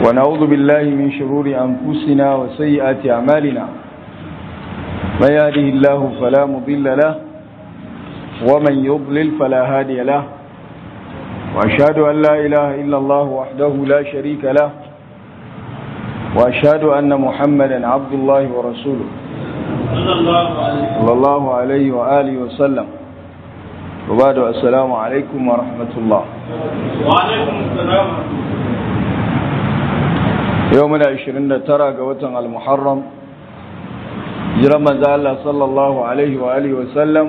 ونعوذ بالله من شرور أنفسنا وسيئات أعمالنا من يهده الله فلا مضل له ومن يضلل فلا هادي له وأشهد أن لا إله إلا الله وحده لا شريك له وأشهد أن محمدا عبد الله ورسوله صلى الله عليه وآله وسلم وبعد السلام عليكم ورحمة الله وعليكم السلام يومنا 29 ga watan al-Muharram jiran manzo Allah sallallahu alaihi wa alihi wa sallam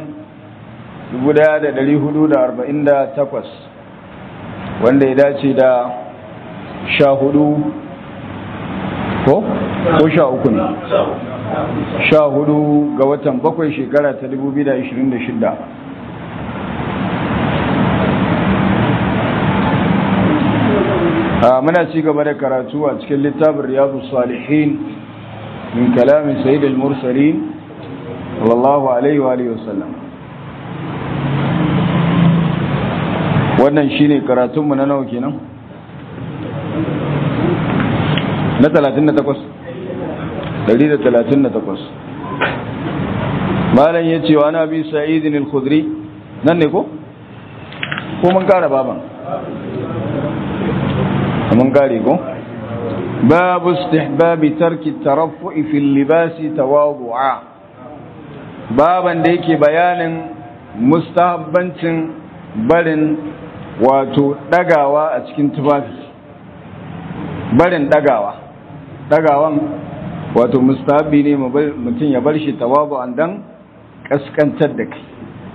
1448 wanda ya dace da 14 ko ko 13 ne 14 ga watan bakwai shekara ta 2026 muna ci gaba da karatu a cikin littafin riyadu salihin min kalamin sayyid al-mursalin sallallahu alaihi wa alihi wasallam wannan shine karatunmu na nawa kenan na 38 138 malam yace wa nabi sa'id al-khudri nan ne ko ko mun kara baban mun gare ko babu istihbabi tarki taraffu'i fil libasi tawadu'a baban da yake bayanin mustahabbancin barin wato dagawa a cikin tufafi barin dagawa dagawan wato mustahabbi ne mutum ya bar shi tawadu'an dan kaskantar da kai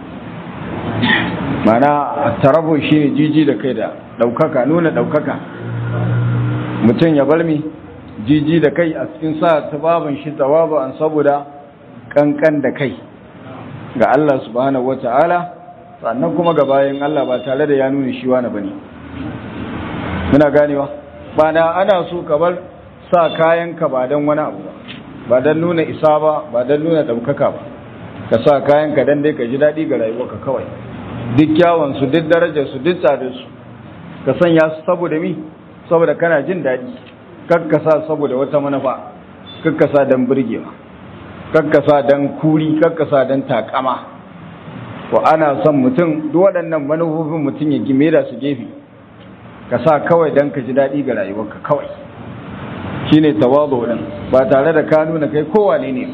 mana tarafu shine jiji da kai da daukaka nuna daukaka mutum ya bar mi jiji da kai a cikin sa tababin shi tawabu an saboda kankan da kai ga Allah subhanahu wata'ala sannan kuma ga bayan Allah ba tare da ya nuna shi wani bane muna ganewa ba na ana so ka bar sa kayan ka ba dan wani abu ba ba dan nuna isa ba ba dan nuna daukaka ba ka sa kayan ka dan dai ka ji dadi ga rayuwarka kawai duk kyawun su duk darajar su duk tsadar su ka sanya su saboda mi saboda kana jin daɗi kakkasa saboda wata manufa kakkasa don birgewa kakkasa don kuri kakkasa don takama to ana son mutum duk waɗannan manufofin mutum ya gime da su gefe ka sa kawai don ka ji daɗi ga rayuwarka kawai shine tawazu din ba tare da ka nuna kai kowane ne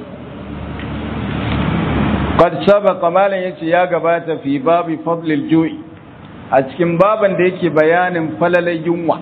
qad sabaqa malan yace ya gabata fi babi fadlil ju'i a cikin baban da yake bayanin falalai yunwa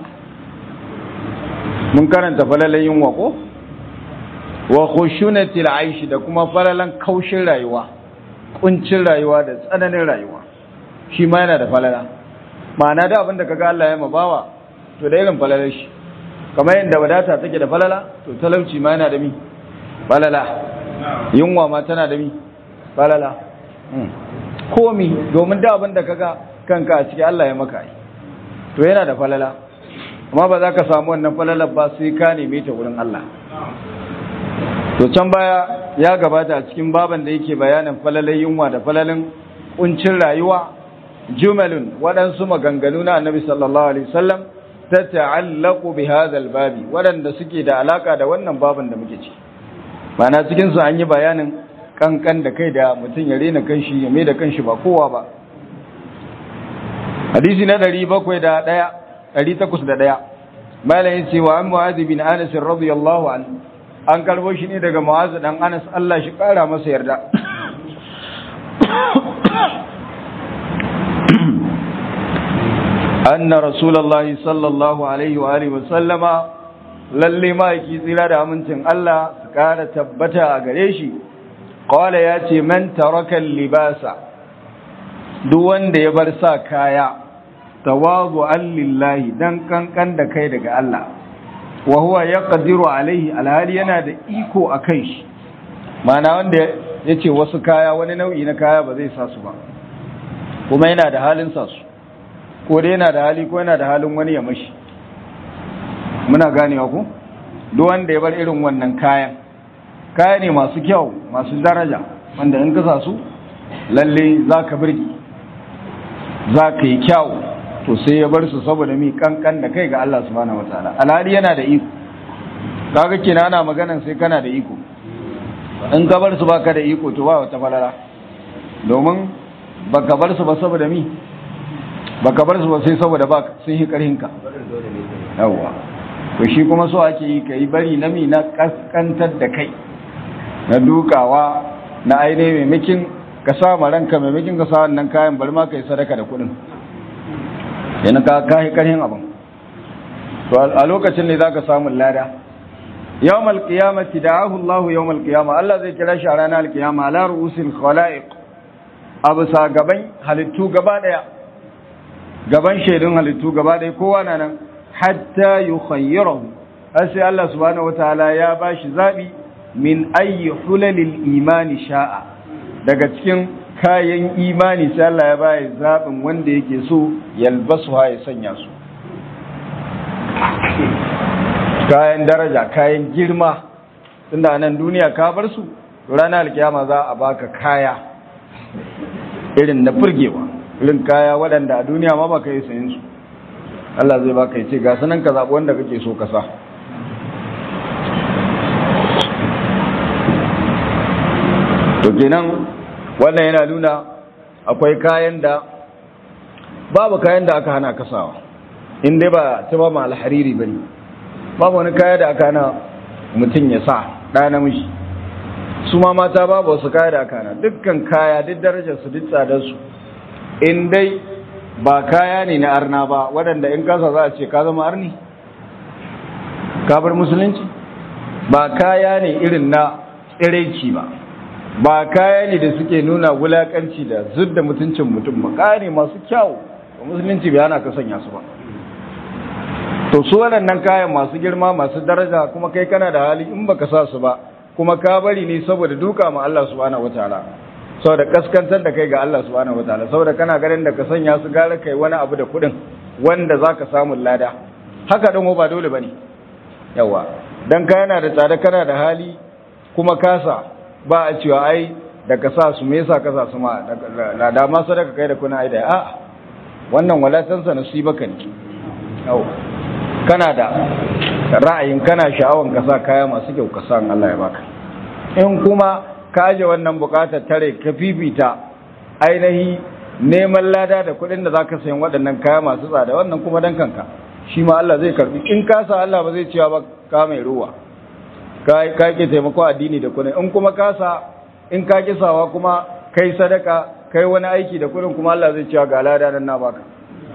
mun karanta falalan yunwa ko wa khushunatil aishi da kuma falalan kaushin rayuwa kuncin rayuwa da tsananin rayuwa shi ma yana da falala ma'ana da abin da kaga Allah ya mabawa to da irin falalar shi kamar yadda wadata take da falala to talauci ma yana da mi falala yunwa ma tana da mi falala komi domin da abin da kaga kanka a ciki Allah ya maka yi to yana da falala amma ba za ka samu wannan falalar ba sai ka neme ta wurin Allah to can baya ya gabata a cikin baban da yake bayanin falalai yunwa da falalin kuncin rayuwa jumalun waɗansu maganganu na annabi sallallahu alaihi wasallam ta ta'allaqu bi hadha babi waɗanda suke da alaka da wannan baban da muke ci ma'ana cikin su an yi bayanin kankan da kai da mutum ya rena kanshi ya mai da kanshi ba kowa ba hadisi na 701 801 malayin cewa an mu'azi bin anas radiyallahu an an karbo shi ne daga mu'azi dan anas Allah shi kara masa yarda anna rasulullahi sallallahu alaihi wa alihi wa sallama lalle ma yake tsira da amincin Allah su kara tabbata a gare shi qala ya ce man taraka libasa duk wanda ya bar sa kaya tawazu lillahi dan kankan da kai daga Allah wa huwa yaqdiru alaihi alhali yana da iko akan shi mana wanda yace wasu kaya wani nau'i na kaya ba zai sa su ba kuma yana da halin sa su ko dai yana da hali ko yana da halin wani ya mashi muna ganewa ku duk wanda ya bar irin wannan kayan kaya ne masu kyau masu daraja wanda in ka sa su lalle zaka birgi zaka yi kyau to sai ya bar su saboda mi kankan da kai ga Allah subhanahu wataala alhali yana da iko kaga kina ana maganan sai kana da iko in ka bar su baka da iko to ba wata falala domin baka bar su ba saboda mi baka bar su ba sai saboda ba sun yi karhin ka yawa to shi kuma so ake yi kai bari na mi na kaskantar da kai na dukawa na ainihin maimakin ka sa ma ranka maimakin ka sa wannan kayan bari ma kai sadaka da kuɗin yana ka kai karhin abin to a lokacin ne zaka samu lada yawmal qiyamati da'ahu Allah yawmal qiyama Allah zai kira shi a ranar alkiyama ala ru'usil khalaiq abu sa gaban halittu gaba daya gaban shaidun halittu gaba daya kowa na nan hatta yukhayyirahu har sai Allah subhanahu wataala ya bashi zabi min ayyi hulalil imani sha'a daga cikin kayan imani sai Allah ya bayi zabin wanda yake so yalbasu ha ya sanya su kayan daraja kayan girma tunda nan duniya ka bar su ranar alkiyama za a baka kaya irin na furgewa irin kaya waɗanda a duniya ma baka yi sayin su Allah zai baka ya ce ga sanan ka zaɓi wanda kake so ka sa to kenan wannan yana nuna akwai kayan da babu kayan da aka hana kasawa in dai ba ta ba ma alhariri ba ne babu wani kaya da aka hana mutum ya sa ɗaya namiji su ma mata babu wasu kaya da aka hana dukkan kaya duk darajar su duk tsadar su in dai ba kaya ne na arna ba waɗanda in kasa za a ce ka zama arni ka bar musulunci ba kaya ne irin na tsiraici ba ba kaya ne da suke nuna wulakanci da zudda mutuncin mutum ba kaya ne masu kyau musulunci bai ana ka sanya su ba to su waɗannan kayan masu girma masu daraja kuma kai kana da hali in baka sa su ba kuma ka bari ne saboda duka ma Allah subhanahu wataala saboda kaskantar da kai ga Allah subhanahu wataala saboda kana ganin da ka sanya su gara kai wani abu da kuɗin wanda zaka samu lada haka dan ba dole bane yawa dan ka yana da tsada kana da hali kuma kasa ba a cewa ai da ka sa su me yasa ka sa su ma da ma sadaka kai da kuna ai da a'a wannan walatansa nasibaka ne yawa kana da ra'ayin kana sha'awan ka sa kaya masu kyau ka sa Allah ya baka in kuma ka aje wannan bukatar tare ka fifita ainihi neman lada da kuɗin da zaka sayan waɗannan kaya masu tsada wannan kuma dan kanka shi ma Allah zai karbi in ka sa Allah ba zai cewa ba ka mai ruwa ka ka ke taimako addini da kuɗin in kuma ka sa in ka kisawa kuma kai sadaka kai wani aiki da kuɗin kuma Allah zai cewa ga lada nan na baka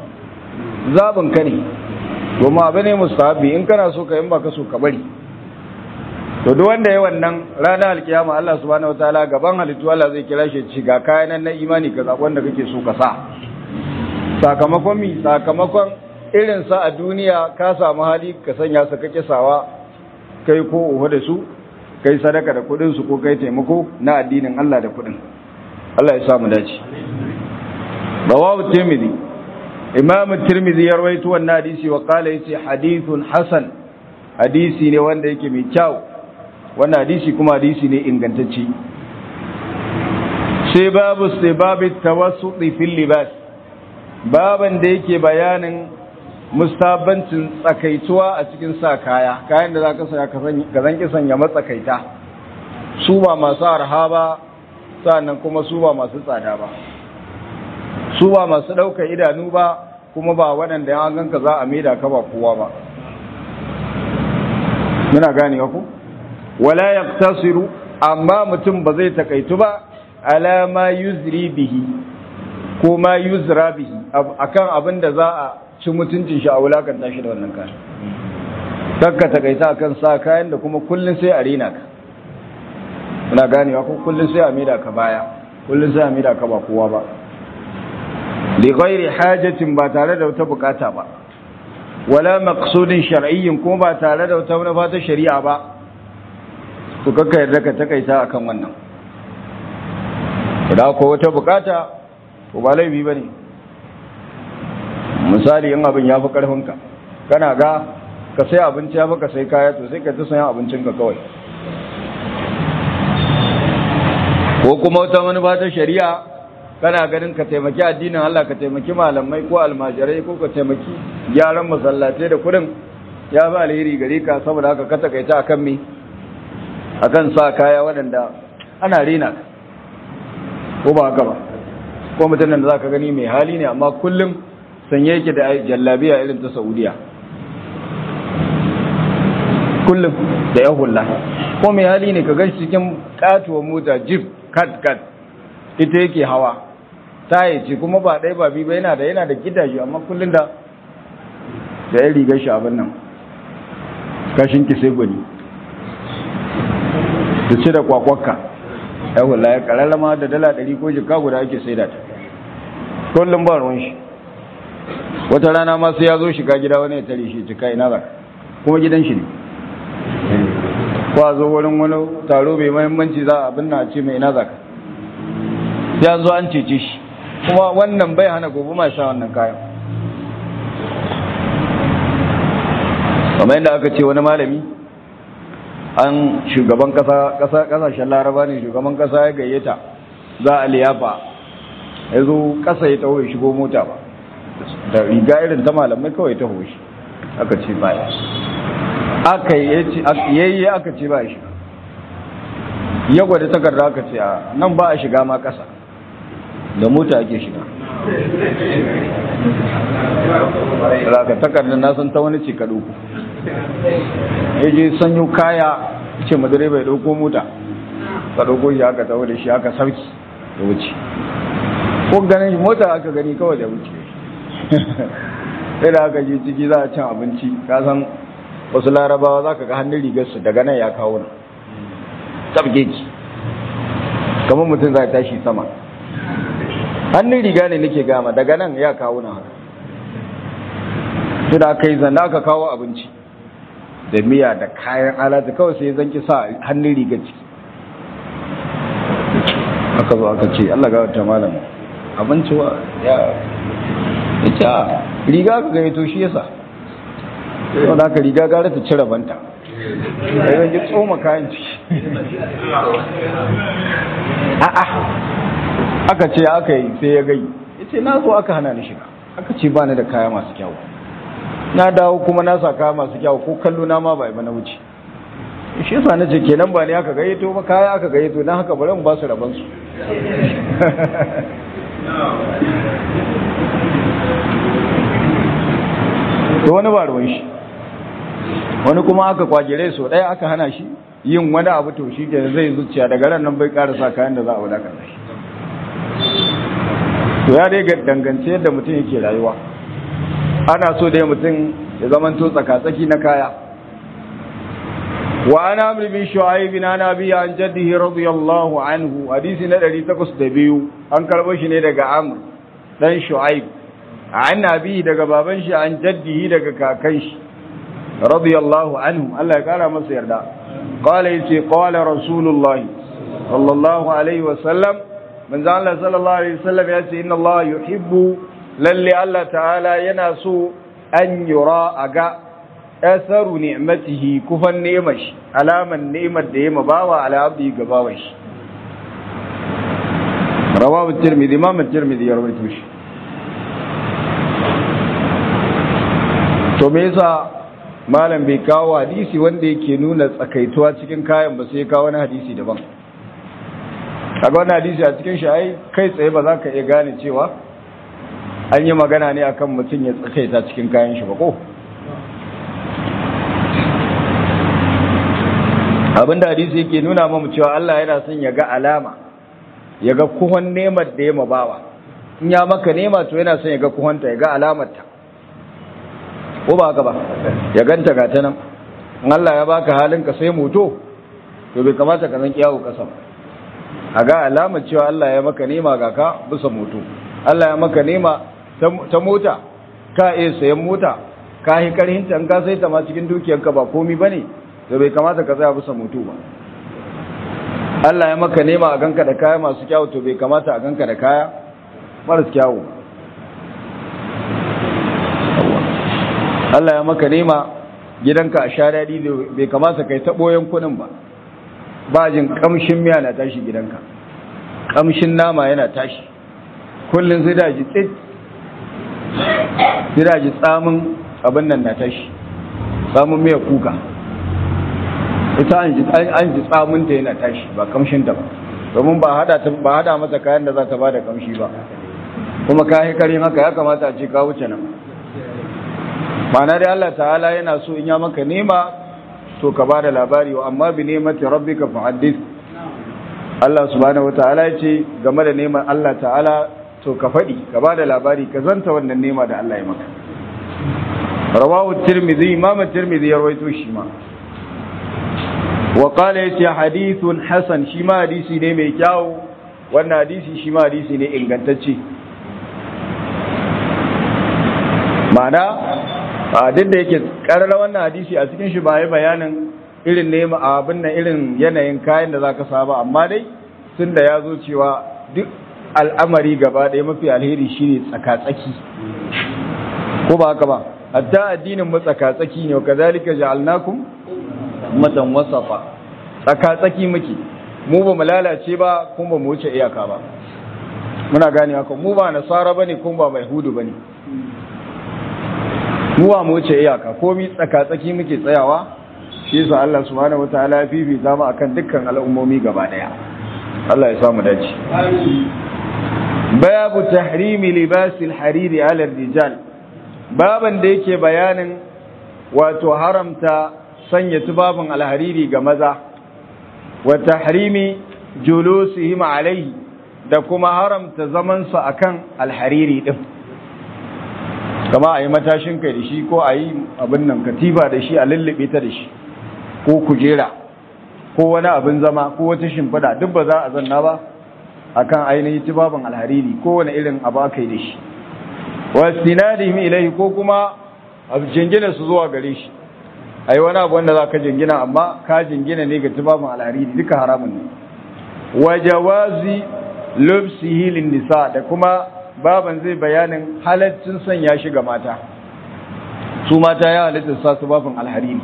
zabin ka ne domin abu ne mustahabi in kana so ka in baka so ka bari to duk wanda ya wannan ranar alkiyama Allah subhanahu wataala gaban halittu Allah zai kira shi ci ga kayan na imani ka zaɓi wanda kake so ka sa sakamakon mi sakamakon irin sa a duniya ka samu hali ka sanya su kake sawa kai ko uwa da su kai sadaka da kuɗin su ko kai taimako na addinin Allah da kuɗin Allah ya samu dace rawahu tirmidhi imam tirmidhi ya rawaito wannan hadisi wa qala yace hadithun hasan hadisi ne wanda yake mai kyau wannan hadisi kuma hadisi ne ingantacce sai babu sai babu tawassuti fil libas baban da yake bayanin mustabancin tsakaituwa a cikin sa kaya kayan da zaka sanya ka zan ki sanya matsakaita su ba masu arha ba sannan kuma su ba masu tsada ba su ba masu ɗaukar idanu ba kuma ba waɗanda ya ganka za a maida ka ba kowa ba muna gane ku wala yaqtasiru amma mutum ba zai takaitu ba ala ma yuzri bihi ko ma yuzra bihi akan abin da za a ci mutuncin shi a wulakanta shi da wannan kayan kakka takaita akan sa kayan da kuma kullun sai a rena ka muna ganewa ko kullun sai a maida ka baya kullun sai a maida ka ba kowa ba li ghairi hajatin ba tare da wata bukata ba wala maqsudin shar'iyyin kuma ba tare da wata manufa ta shari'a ba to kakka yarda ka takaita akan wannan da ko wata bukata to ba laifi bane misali in abin ya fi karfinka kana ga ka sai abinci ya ka sai kaya to sai ka ta sayan abincinka kawai ko kuma wata manufa ta shari'a kana ganin ka taimaki addinin Allah ka taimaki malamai ko almajirai ko ka taimaki gyaran masallatai da kudin ya fi alheri gare ka saboda haka ka takaita akan me akan sa kaya waɗanda ana rena ko ba haka ba ko mutumin da zaka gani mai hali ne amma kullum sanye yake da jallabiya irin ta Saudiya kullum da ya hulla ko mai hali ne ka gashi cikin katuwar mota jeep kat kat ita yake hawa taye ce kuma ba ɗaya ba biyu ba yana da yana da gidaje amma kullum da da ya rigar shi abin nan kashin ki sai gwani da ci da kwakwakka ya hulla ya kararrama da dala ɗari ko jika guda ake sai da ta kullum ba ruwan shi wata rana ma sai ya zo shiga gida wani ya tare shi cika ina ba kuma gidan shi ne ko a zo wurin wani taro mai mahimmanci za a binna a ce mai ina zaka ya zo an cece shi kuma wannan bai hana gobe ma sha wannan kayan kamar yadda aka ce wani malami an shugaban kasa kasashen laraba ne shugaban kasa ya gayyata za a liyafa ya zo kasa ya taho ya shigo mota ba da riga irin ta malamai kawai ta hoshi aka ce baya aka yayi aka ce ba shi ya gwada takarda aka ce a nan ba a shiga ma kasa da mota ake shiga raka takardar na san ta wani ce ka ɗauko ya je sanyo kaya ce madare bai ɗauko mota ka ɗauko shi aka tawo da shi aka sauki da wuce ko ganin mota aka gani kawai da wuce sai da aka je ciki za a cin abinci ka san wasu larabawa za ka ga hannun rigarsu daga nan ya kawo nan tabge ki kamar mutum za tashi sama hannun riga ne nake gama daga nan ya kawo nan haka sai da aka yi zanda aka kawo abinci da miya da kayan alata kawai sai zanki sa hannun rigar ciki aka zo aka ce Allah ga wata malam abinci wa ya ce a riga ka gani to shi yasa sau da aka riga gara ta cire banta da yanzu tsoma kayan ciki a'a aka ce aka yi sai ya gai ya ce na zo aka hana ni shiga aka ce ba ni da kaya masu kyau na dawo kuma na sa kaya masu kyau ko kallo na ma ba yi na wuce shi yasa na ce kenan ba ne aka gayyato ba kaya aka gayyato don haka bari mu ba su rabansu to wani ba ruwan shi wani kuma aka kwagire so ɗaya aka hana shi yin wani abu to shi ke zai zuciya daga ran nan bai sa kayan da za a wadaka shi to ya dai dangance yadda mutum yake rayuwa ana so dai mutum ya zamanto tsakatsaki na kaya wa ana amri bin shu'aib bin nabi an jaddihi radiyallahu anhu hadisi na 802 an karbo shi ne daga amr dan shu'aib an nabi daga baban shi an jaddihi daga kakan shi radiyallahu anhu Allah ya kara masa yarda qala yace qala rasulullahi sallallahu alaihi wa sallam manzo Allah sallallahu alaihi wa sallam yace inna Allah yuhibbu lalle Allah ta'ala yana so an yura aga asaru ni'matihi kufan ni'mar shi alaman ni'mar da ya bawa ala abdi ga bawan shi rawahu tirmidhi imam tirmidhi ya rawaito shi to me yasa malam bai kawo hadisi wanda yake nuna tsakaituwa cikin kayan ba sai kawo wani hadisi daban kaga wani hadisi a cikin shi ai kai tsaye ba za ka iya gane cewa an yi magana ne akan mutum ya tsakaita cikin kayan shi ba ko abinda hadisi yake nuna mamu cewa Allah yana son ya ga alama ya ga kuhon nemar da ya mabawa in ya maka nema to yana son ya ga kuhonta ya ga alamarta ko ba haka ba ya ganta ga ta nan in Allah ya baka halin ka sai moto to bai kamata ka zan kiyawo kasa a ga alamar cewa Allah ya maka nema ga ka bisa moto Allah ya maka nema ta mota ka iya sayan mota ka yi karhinta in ka sai ta ma cikin dukiyarka ba komi bane to bai kamata ka tsaya bisa moto ba Allah ya maka nema a ganka da kaya masu kyawu to bai kamata a ganka da kaya maras kyawu Allah ya maka nema gidanka a sha daɗi da bai kamata kai ta ɓoyen kuɗin ba ba jin ƙamshin miya na tashi gidanka ƙamshin nama yana tashi kullum sai da ji tsit sai da ji tsamin abin nan na tashi tsamin mai kuka ita an ji tsamin ta yana tashi ba kamshin ta ba domin ba hada ba hada mata kayan da za ta bada kamshi ba kuma ka yi karin haka ya kamata a ce ka wuce nan ma'ana dai Allah ta'ala yana so in ya maka nema to ka bada labari wa amma bi nemati rabbika fa'addith Allah subhanahu wata'ala ya ce game da neman Allah ta'ala to ka faɗi ka bada labari ka zanta wannan nema da Allah ya maka rawahu tirmidhi imam tirmidhi ya rawaito shi ma wa qala yace hadithun hasan shi ma hadisi ne mai kyau wannan hadisi shi ma hadisi ne ingantacce ma'ana a duk da yake karara wannan hadisi a cikin shi ba ya bayanin irin nema abin nan irin yanayin kayan da zaka saba amma dai tun da ya zo cewa duk al'amari gaba ɗaya mafi alheri shine tsaka-tsaki ko ba haka ba hatta addinin mu tsaka-tsaki ne wa kazalika ja'alnakum ummatan wasafa tsaka-tsaki muke mu ba mu lalace ba kuma ba mu wuce iyaka ba muna gane haka mu ba nasara bane kuma ba mai hudu bane mu ba mu wuce iyaka komi tsaka-tsaki muke tsayawa shi yasa Allah subhanahu wataala ya fifita mu akan dukkan al'ummomi gaba daya Allah ya samu dace babu tahrimi libasil hariri ala rijal baban da yake bayanin wato haramta sanya tubabin alhariri ga maza wa tahrimi julusihim alaihi da kuma haramta zamansu akan alhariri din kama a yi matashin kai da shi ko a yi abin nan katifa da shi a lullube ta da shi ko kujera ko wani abin zama ko wata shimfiɗa duk ba za a zanna ba akan ainihin tubabin alhariri ko wani irin abu aka yi da shi wastinadihim ilaihi ko kuma a jingina su zuwa gare shi a yi wani abu wanda za ka jingina amma ka jingina ne ga tubabin alhariri duka haramun ne wa jawazi lubsihi lin nisa da kuma baban zai bayanin halaccin sanya shi ga mata su mata ya halitta sa su bafin alhariri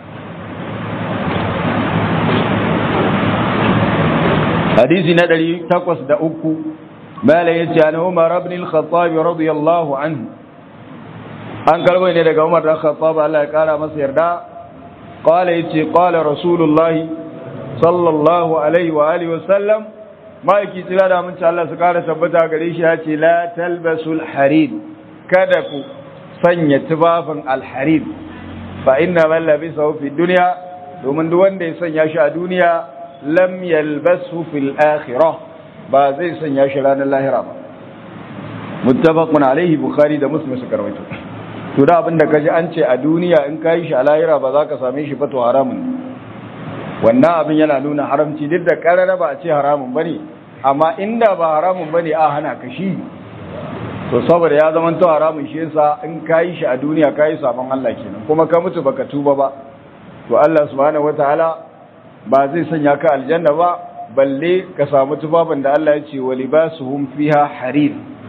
hadisi na ɗari takwas da uku mala ya ce an umar abin al-khattab radiyallahu anhu an karɓo ne daga umar da khattab Allah ya kara masa yarda qala yace qala rasulullahi sallallahu alaihi wa alihi wa sallam ma'aiki tsira da aminci Allah su kara tabbata gare shi ya ce la talbasul harid kada ku sanya tufafin alharid fa inna man labisahu fi dunya domin duk wanda ya sanya shi a duniya lam yalbasu fil akhirah ba zai sanya shi ranar lahira ba muttafaqun alaihi bukhari da muslim suka rawaito to da abin da kaji an ce a duniya in kai shi a lahira ba za ka same shi ba to haramun wannan abin yana nuna haramci duk da karara ba a ce haramun bane amma inda ba haramun bane a hana ka shi to saboda ya zama to haramun shi yasa in kai shi a duniya kai sabon Allah kenan kuma ka mutu baka tuba ba to Allah subhanahu wataala ba zai sanya ka aljanna ba balle ka samu tubabin da Allah ya ce wa libasuhum fiha harir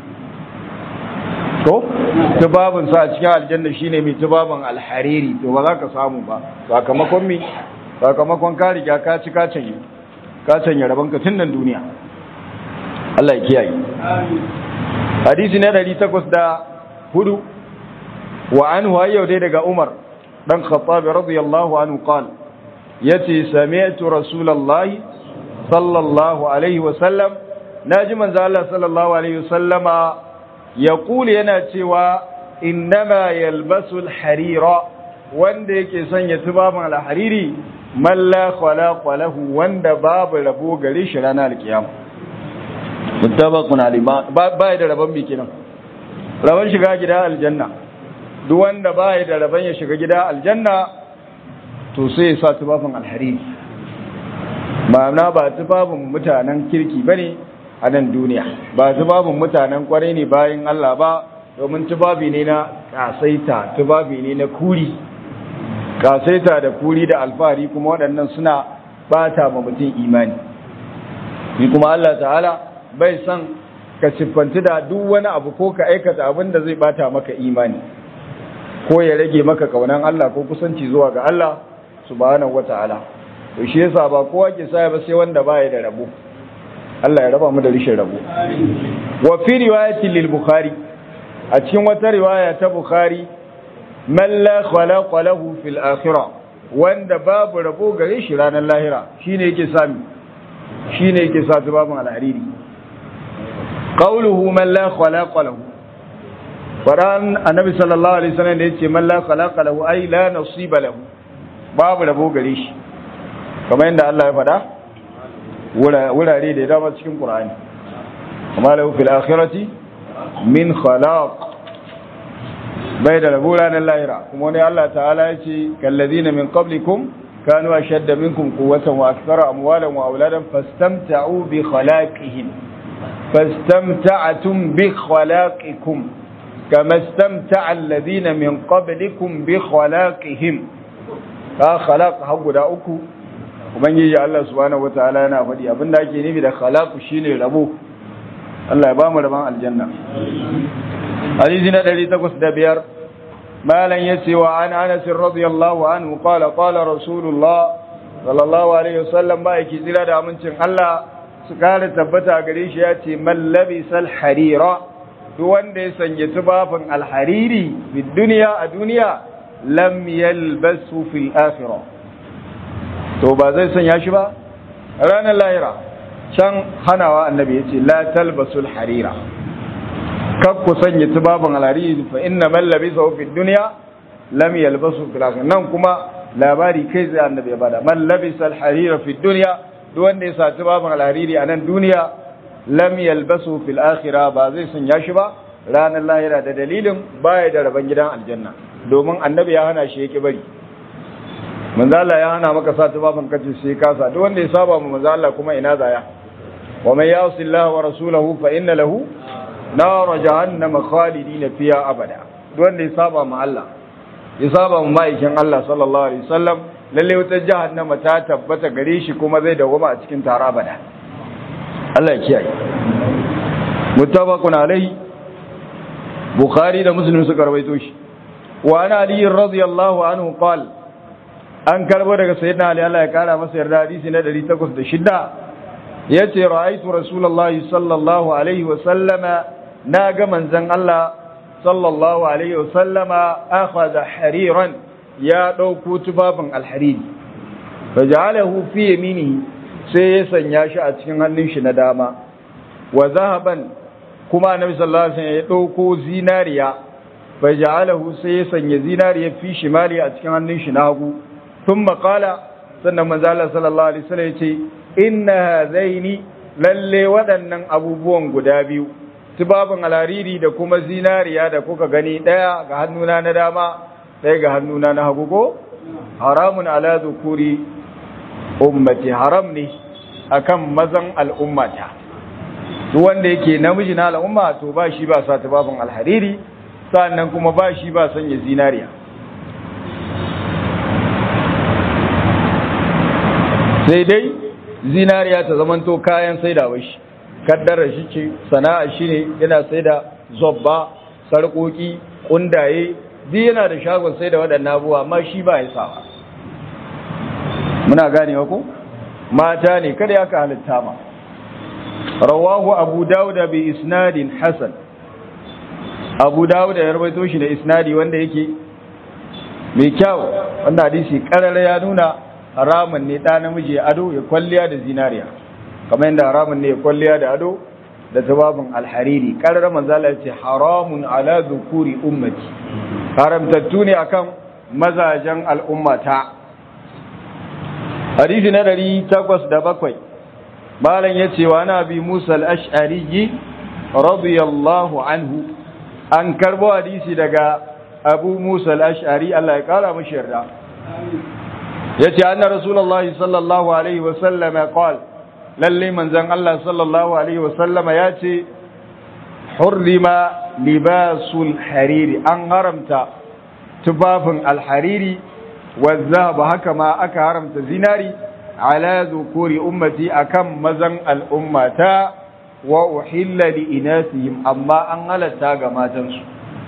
to tubabin sa a cikin aljanna shine mai tubabin alhariri to ba za ka samu ba sakamakon mi sakamakon ka riga ka ci ka canye ka canye rabon ka tun nan duniya Allah ya kiyaye hadisi na 804 wa anhu ayyau dai daga Umar dan Khattab radiyallahu anhu qala yace sami'tu rasulullahi sallallahu alaihi wa sallam naji manzo Allah sallallahu alaihi wa sallama yaqulu yana cewa innama yalbasu al-harira wanda yake sanya tubabin al-hariri man la khalaqa lahu wanda babu rabo gare shi ranar alkiyama mutabaqun alima ba da rabon bi kenan rabon shiga gida aljanna duk wanda ba da rabon ya shiga gida aljanna to sai ya sa tubabin alhariri ma'ana ba tubabin mutanen kirki bane a nan duniya ba tubabin mutanen kwarai ne bayan Allah ba domin tubabi ne na kasaita tubabi ne na kuri kasaita da kuri da alfahari kuma waɗannan suna bata ma mutum imani ni kuma Allah ta'ala bai san ka siffanti da duk wani abu ko ka aikata abin da zai bata maka imani ko ya rage maka kaunan Allah ko kusanci zuwa ga Allah subhanahu wata'ala to shi yasa ba kowa ke sa ba sai wanda baya da rabo Allah ya raba mu da rishin rabo wa fi riwayatin lil bukhari a cikin wata riwaya ta bukhari man la khalaqa lahu fil akhirah wanda babu rabo gare shi ranar lahira shine yake sami shine yake sa babun alhariri qawluhu man la khalaqa lahu faran annabi sallallahu alaihi wasallam da yace man la khalaqa lahu ay la nasiba lahu babu rabo gare shi kamar yadda Allah ya faɗa wurare da dama cikin Qur'ani amma lahu fil akhirati min khalaq bai da rabo ranar lahira kuma wani Allah ta'ala ya ce kallazina min qablikum kanu ashadda minkum quwwatan wa akthara amwalan wa auladan fastamta'u bi khalaqihim fastamta'tum bi khalaqikum kama istamta'a alladhina min qablikum bi khalaqihim ka khalaq har guda uku ubangiji Allah subhanahu wataala yana faɗi abinda ake nufi da khalaq shine rabo Allah ya ba mu rabon aljanna hadisi na 805 malan yace wa an Anas radiyallahu anhu qala qala rasulullah sallallahu alaihi wasallam ba yake jira da amincin Allah su kare tabbata gare shi yace man labisal harira duk wanda ya sanya tubafin alhariri fi duniya a duniya lam yalbasu fil akhirah to ba zai sanya shi ba ranar lahira can hanawa annabi ya ce la talbasul harira kak ku sanya tubabin alhariri fa inna man labisa fi dunya lam yalbasu fil akhirah nan kuma labari kai zai annabi ya bada man labisa harira fi dunya duk wanda ya sa tubabin alhariri a nan duniya lam yalbasu fil akhirah ba zai sanya shi ba ranar lahira da dalilin baya da rabon gidan aljanna domin annabi ya hana shi yake bari manzo Allah ya hana maka sa tubabin kace sai ka sa duk wanda ya saba mu manzo Allah kuma ina zaya wa man yasi Allah wa rasulahu fa inna lahu nar jahannam khalidin fiha abada duk wanda ya saba mu Allah ya saba mu maikin Allah sallallahu alaihi wasallam lalle wata jahannama ta tabbata gare shi kuma zai dawoma a cikin tara abada Allah ya kiyaye muttafaqun alaihi bukhari da muslim suka rawaito shi wa ana ali radiyallahu anhu qala an karbo daga sayyidina ali Allah ya kara masa yarda hadisi na 806 yace ra'aytu rasulullahi sallallahu alaihi wa sallama na ga manzon Allah sallallahu alaihi wa sallama akhadha hariran ya dauko tubabin alhariri faj'alahu fi yaminihi sai ya sanya shi a cikin hannun shi na dama wa zahaban kuma annabi sallallahu alaihi wasallam ya dauko zinariya faj'alahu sai ya sanya zinariya fi shimali a cikin hannun shi na hagu ثم قال sannan manzo Allah sallallahu alaihi wasallam yace inna hadaini lalle waɗannan abubuwan guda biyu tubabin alariri da kuma zinariya da kuka gani daya ga hannuna na dama daya ga hannuna na hagu ko haramun ala zukuri ummati haram ne akan mazan al'ummata duk wanda yake namiji na al'umma to ba shi ba sa tubabin alhariri sannan kuma ba shi ba sanya zinariya sai dai zinariya ta zamanto kayan saidawa shi kaddara shi ce sana'a shi ne yana saida zobba sarƙoƙi ƙundaye duk yana da shagon saida waɗannan abubuwa amma shi ba ya sawa muna ganewa ko mata ne kada ya ka halitta ma rawahu abu dawuda bi isnadin hasan abu dawuda ya rawaito shi da isnadi wanda yake mai kyau wanda hadisi karara ya nuna haramun ne ɗa namiji ya ado ya kwalliya da zinariya kamar yadda haramun ne ya kwalliya da ado da tababin alhariri ƙarar manzala ya ce haramun ala zukuri ummati haramtattu ne akan mazajen al'ummata hadisi na ɗari takwas da bakwai malam ya ce wa na bi musa al'ash'ari radiyallahu anhu an karbo hadisi daga abu musa al'ash'ari allah ya ƙara mashi yarda yace anna rasulullahi sallallahu alaihi wa sallama qala lalle manzon Allah sallallahu alaihi wa sallama yace hurrima libasul hariri an haramta tufafin alhariri wa zahab haka ma aka haramta zinari ala zukuri ummati akan mazan al'ummata wa uhilla li inasihim amma an halatta ga matansu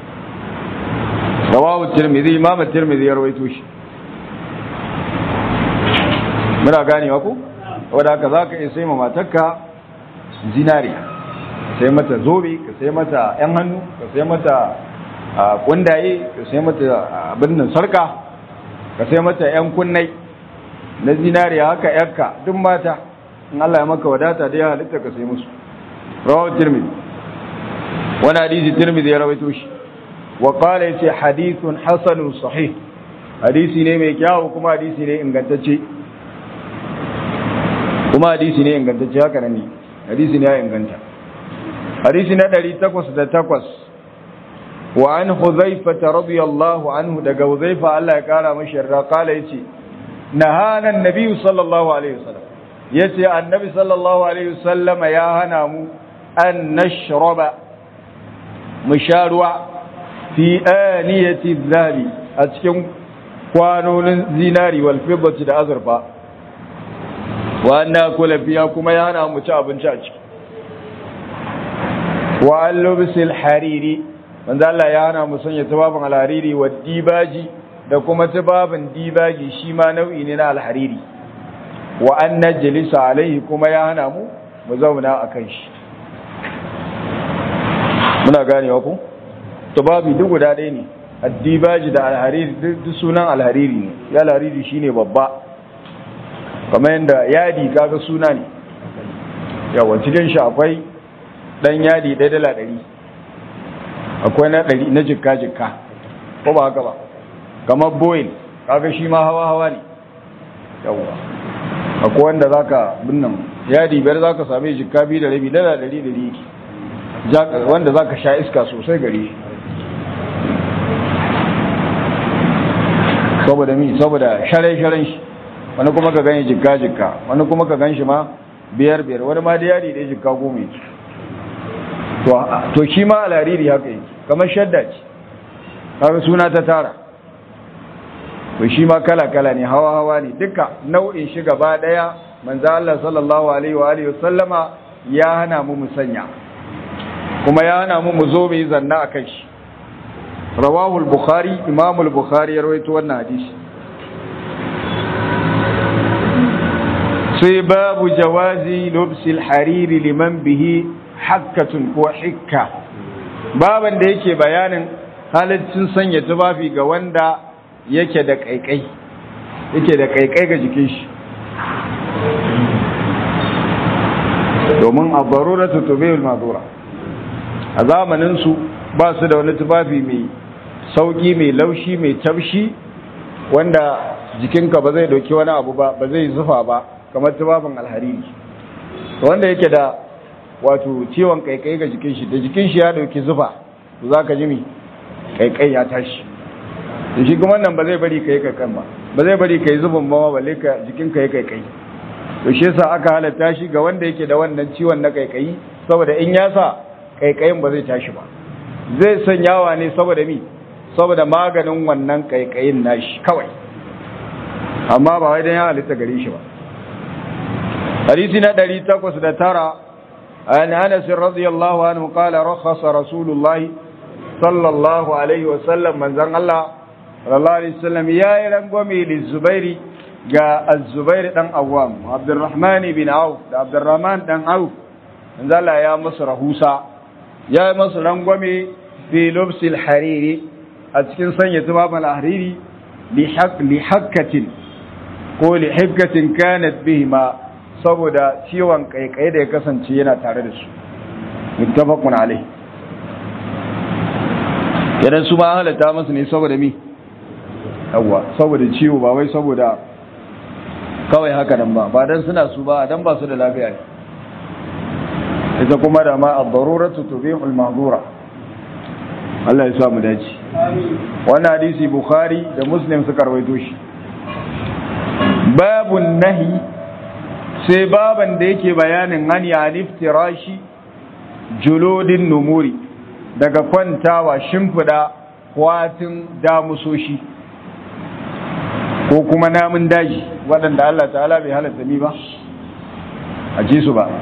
rawahu tirmidhi imam tirmidhi ya rawaito shi muna ganewa ku wadda haka za ka iya sai ma matarka zinariya sai mata zobe ka sai mata yan hannu ka sai mata kundaye ka sai mata abin nan sarka ka sai mata yan kunnai na zinariya haka yakka duk mata in Allah ya maka wadata da ya halitta ka sai musu rawahu tirmidhi wani hadisi tirmidhi ya rawaito shi wa qala yace hadithun hasanun sahih hadisi ne mai kyau kuma hadisi ne ingantacce kuma hadisi ne ingantacce haka ne hadisi ne ya inganta hadisi na 808 wa an huzaifa radiyallahu anhu daga huzaifa Allah ya kara mashi yarda kala yace nahana annabi sallallahu alaihi wasallam yace annabi sallallahu alaihi wasallam ya hana mu an nashraba musharuwa fi aniyati dhabi a cikin kwanonin zinari wal fiddati da azurfa wa anna kula fiya kuma ya hana mu ci abinci a ciki wa al-lubsil hariri manzo Allah ya hana mu sanya tubabin al-hariri wa dibaji da kuma tubabin dibaji shi ma nau'i ne na al-hariri wa an najlisa alaihi kuma ya hana mu mu zauna akan shi muna ganewa ku tubabi duk guda ɗaya ne addibaji da al-hariri duk sunan al-hariri ne ya al-hariri shine babba kamar yadda yadi kaga suna ne yawa cikin shi akwai dan yadi ɗaya dala ɗari akwai na ɗari na jikka jikka ko ba haka ba kamar boyin kaga shi ma hawa hawa ne yawa akwai wanda zaka binnan yadi biyar zaka same jikka biyu da rabi dala ɗari ɗari wanda zaka sha iska sosai gari saboda mi saboda share-sharen shi wani kuma ka gani jikka jikka wani kuma ka gan shi ma biyar biyar wani ma da yadi da jikka goma yake to shi ma alariri haka yake kamar shadda ce har suna ta tara to shi ma kala-kala ne hawa-hawa ne duka nau'in shi gaba daya manzo Allah sallallahu alaihi wa alihi wasallama ya hana mu musanya kuma ya hana mu mu zo mu zanna akan shi rawahu al-bukhari imam al-bukhari ya rawaito wannan hadisi sai babu jawazi lubsil hariri liman bihi hakkatun ko hikka baban da yake bayanin halittun sanya tufafi ga wanda yake da kaikai yake da kaikai ga jikin shi domin a baruratu tubewul mazura a zamanin su ba su da wani tufafi mai sauki mai laushi mai tafshi wanda jikinka ba zai dauki wani abu ba ba zai zufa ba kamar tufafin alhariri wanda yake da wato ciwon kaikai ga jikin shi da jikin shi ya dauki zufa to za ka ji mi kaikai ya tashi da shi kuma nan ba zai bari ka yi kaikan ba ba zai bari ka yi zubin ba balle ka jikin ka yi kaikai to shi yasa aka halatta shi ga wanda yake da wannan ciwon na kaikai saboda in ya sa kaikayin ba zai tashi ba zai sanyawa ne saboda mi saboda maganin wannan kaikayin nashi kawai amma ba wai dan ya halitta gare shi ba hadisi na 809 عن أنس رضي الله عنه قال رخص رسول الله صلى الله عليه وسلم من زن الله صلى الله عليه وسلم يا رنقومي للزبير جاء الزبير دان أوام عبد الرحمن بن عوف عبد الرحمن دان عوف من زن يا مصر هوسا يا مصر رنقومي في لبس الحرير أتكن سنة تمام الحرير لحق لحكة قول حكة كانت بهما saboda ciwon kaikai da ya kasance yana tare da su muttafaqun alai idan su ma halatta musu ne saboda mi yawa saboda ciwo ba wai saboda kawai haka nan ba ba dan suna su ba dan ba su da lafiya ne ita kuma da ma ad-daruratu tubihu al-mahdura Allah ya sa mu dace wannan hadisi bukhari da muslim suka rawaito shi babun nahi sai baban da yake bayanin hani aliftirashi julodin numuri daga kwantawa shimfida kwatin damusoshi ko kuma namun daji waɗanda Allah ta'ala bai halatta ni ba a ji su ba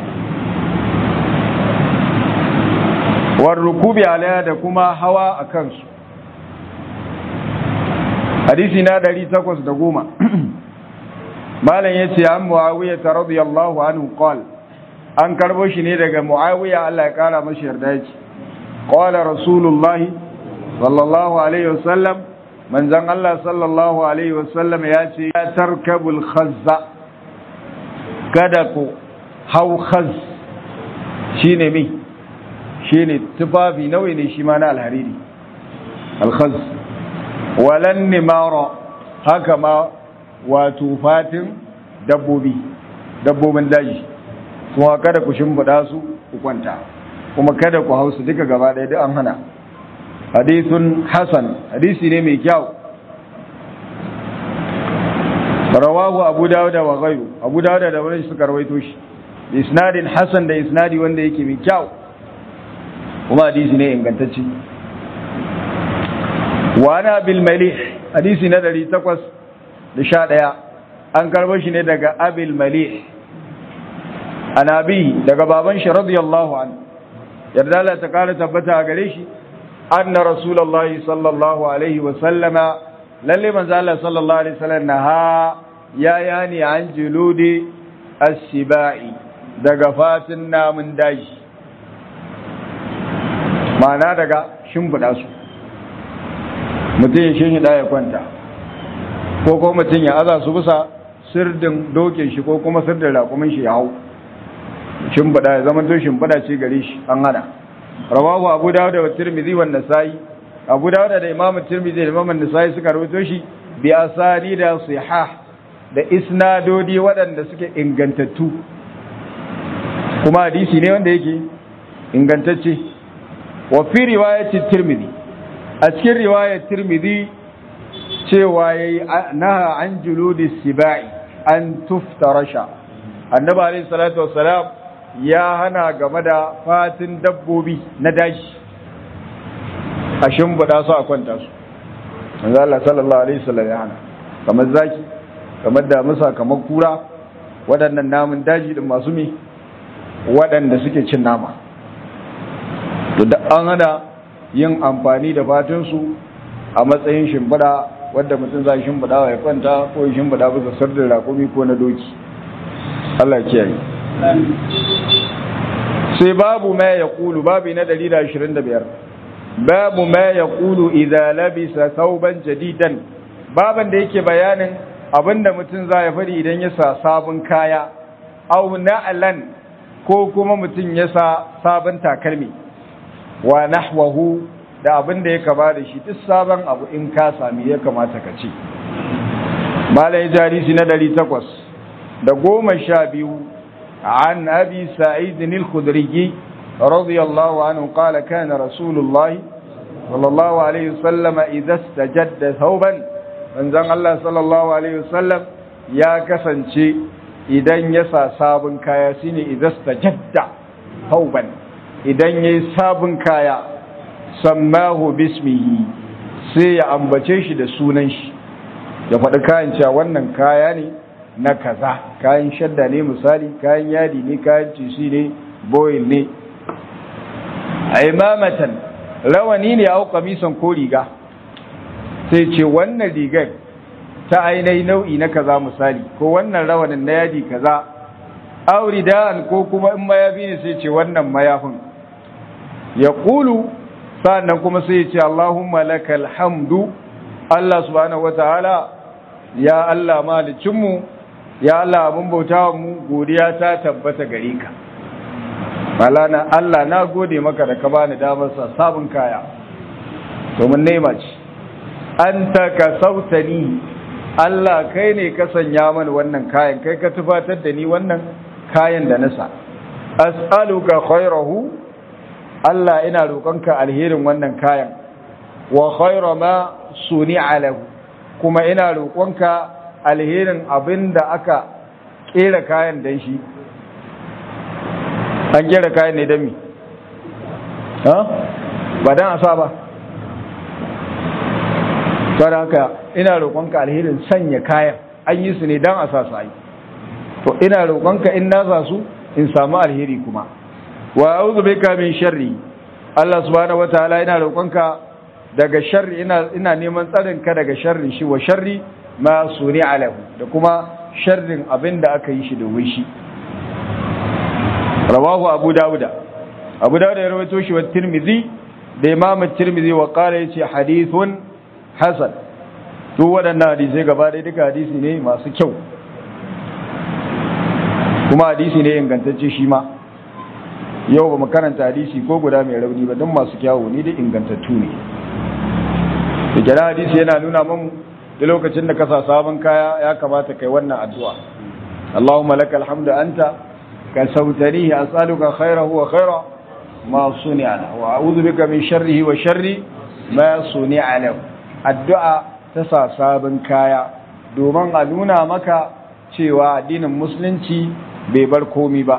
war rukubi alaya da kuma hawa a kansu hadisi na 810 malam yace an muawiya radiyallahu anhu qal an karbo shi ne daga muawiya Allah ya kara masa yarda yake qala rasulullah sallallahu alaihi wasallam manzon Allah sallallahu alaihi wasallam ya ce ya tarkabul khazza kada ku hau khaz shine mi shine tufafi nauyi ne shi ma na alhariri alkhaz walan nimara haka ma wato fatin dabbobi dabbobin daji kuma kada ku shimfiɗa su ku kwanta kuma kada ku hausu duka gaba ɗaya duk an hana hadithun hasan hadisi ne mai kyau rawahu abu dawuda wa ghayru abu dawuda da wani suka rawaito shi da isnadin hasan da isnadi wanda yake mai kyau kuma hadisi ne ingantacce wa ana bil malih hadisi na 811 an karbo shi ne daga abil malih anabi daga baban shi radiyallahu an yarda Allah ta kara tabbata a gare shi anna rasulullahi sallallahu alaihi wa sallama lalle manzo Allah sallallahu alaihi wasallam naha ya yani an juludi as-sibai daga fatin namun daji ma'ana daga shimfiɗa su mutum ya shi ya kwanta ko ko mutum ya aza su bisa sirdin dokin shi ko kuma sirdin raƙumin shi ya hau shimfiɗa ya zama to shimfiɗa ce gare shi an hana rawahu abu dawud da tirmidhi wa nasai abu dawud da imamu tirmidhi da imamu nasai suka rawaito shi bi asani da sihah da isnadodi waɗanda suke ingantattu kuma hadisi ne wanda yake ingantacce wa fi riwayati tirmidhi a cikin riwayar tirmidhi cewa yayi naha an juludi sibai an tuftarasha annabi alayhi salatu wassalam ya hana game da fatin dabbobi na daji a shimbiɗa su a kwanta su manzo Allah sallallahu alaihi wasallam ya hana kamar zaki kamar damusa kamar kura waɗannan namun daji din masu mi waɗanda suke cin nama to da an hana yin amfani da fatinsu a matsayin shimfiɗa wadda mutum za shimfiɗa ya kwanta ko ya shimfiɗa bisa sardin rakumi ko na doki Allah kiyaye sai babu ma ya kulu babu na 125 babu ma ya kulu idza labisa thawban jadidan baban da yake bayanin abinda mutum za ya fari idan ya sa sabon kaya au na'lan ko kuma mutum ya sa sabon takalmi wa nahwahu da abin da ya kama da shi duk sabon abu in ka sami ya kamata ka ce malai jarisi na ɗari takwas da goma sha biyu an abi sa'id al-khudri radiyallahu anhu qala kana rasulullah sallallahu alaihi wasallam idza istajadda thawban manzon Allah sallallahu alaihi wasallam ya kasance idan ya sa sabon kaya shine idza istajadda thawban idan ya yi sabon kaya sammahu bismihi sai ya ambace shi da sunan shi ya faɗi kayan cewa wannan kaya ne na kaza kayan shadda ne misali kayan yadi ne kayan tisi ne boil ne a imamatan rawani ne au kamisan ko riga sai ce wannan rigar ta ainihi nau'i na kaza misali ko wannan rawanin na yadi kaza aurida'an ko kuma in mayafi ne sai ce wannan mayafin ya ƙulu sa'annan kuma sai ce Allahumma lakal hamdu Allah subhanahu wa ta'ala ya Allah malicinmu ya Allah abin bauta mu godiya ta tabbata gare ka malana Allah na gode maka da ka bani damar sa sabon kaya domin nema ce an ta ka sautani Allah kai ne ka sanya mani wannan kayan kai ka tufatar da ni wannan kayan da nasa as'aluka khairahu Allah ina roƙonka alherin wannan kayan wa khaira ma suni'a lahu kuma ina roƙonka alherin abinda aka kera kayan dan shi an kera kayan ne dan mi ha ba dan asa ba saboda haka ina roƙonka alherin sanya kayan an yi su ne dan asa su ai to ina roƙonka in na sa su in samu alheri kuma wa a'udhu bika min sharri Allah subhanahu wataala ina roƙonka daga sharri ina ina neman tsarin ka daga sharrin shi wa sharri ma suni alahu da kuma sharrin abinda aka yi shi domin shi rawahu abu dawuda abu dawuda ya rawaito shi wa tirmidhi da imam tirmidhi wa qala yace hadithun hasan duk waɗannan hadisai gaba ɗaya duka hadisi ne masu kyau kuma hadisi ne ingantacce shi ma yau ba mu karanta hadisi ko guda mai rauni ba don masu kyawu ni da ingantattu ne da kira hadisi yana nuna mamu da lokacin da ka sa sabon kaya ya kamata kai wannan addu'a Allahumma lakal hamdu anta ka sautanihi as'aluka khairahu wa khaira ma suni'a wa a'udhu bika min sharrihi wa sharri ma suni'a lahu addu'a ta sa sabon kaya domin a nuna maka cewa addinin musulunci bai bar komi ba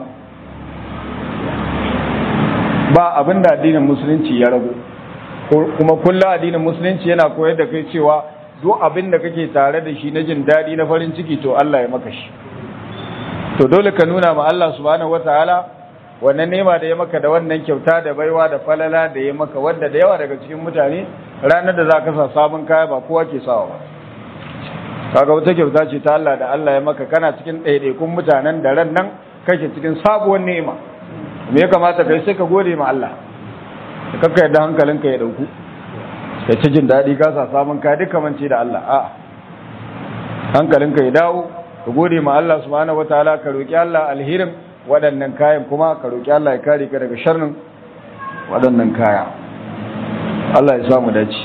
ba abin da addinin musulunci ya ragu kuma kullum addinin musulunci yana koyar da kai cewa duk abin da kake tare da shi na jin daɗi na farin ciki to Allah ya maka shi to dole ka nuna ma Allah subhanahu wataala wannan nema da ya maka da wannan kyauta da baiwa da falala da ya maka wanda da yawa daga cikin mutane ranar da za ka sa sabon kaya ba kowa ke sawa ba kaga wata kyauta ce ta Allah da Allah ya maka kana cikin ɗaiɗaikun mutanen da ran nan kake cikin sabuwar nema me ya kamata kai sai ka gode ma Allah ka kakka yadda hankalinka ya dauku ka ci jin daɗi ka sa samun ka duka mance da Allah a hankalinka ya dawo ka gode ma Allah subhanahu wataala ka roki Allah alhirin waɗannan kayan kuma ka roki Allah ya kare ka daga sharrin waɗannan kaya Allah ya samu dace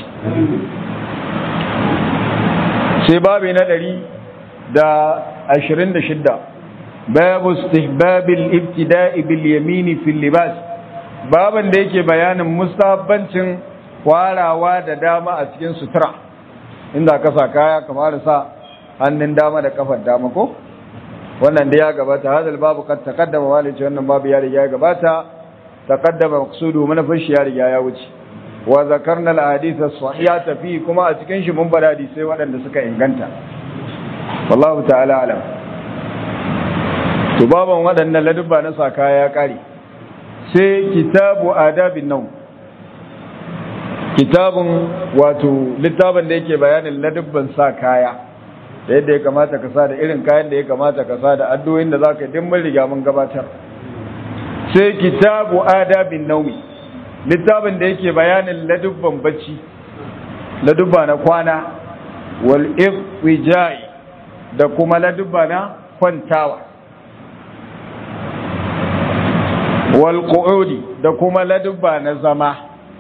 sai babi na ɗari da ashirin da shidda babu istihbabil ibtida'i bil yamini fil libas baban da yake bayanin mustahabbancin kwarawa da dama a cikin sutura inda ka sa kaya kamar sa hannun dama da kafar dama ko wannan da ya gabata hadal babu kad taqaddama walice wannan babu ya riga ya gabata taqaddama maqsudu manafin shi ya riga ya wuce wa zakarna al ahadith as-sahihata fi kuma a cikin shi mun bada hadisai waɗanda suka inganta wallahu ta'ala alam to baban waɗannan ladubba na saka ya ƙare sai kitabu adabin nau kitabun wato littafin da yake bayanin ladubban sa kaya da yadda ya kamata ka sa da irin kayan da ya kamata ka sa da addu'o'in da zaka din mun riga mun gabatar sai kitabu adabin naumi littafin da yake bayanin ladubban bacci ladubba na kwana wal ifwijai da kuma ladubba na kwantawa wal qu'udi da kuma ladubba na zama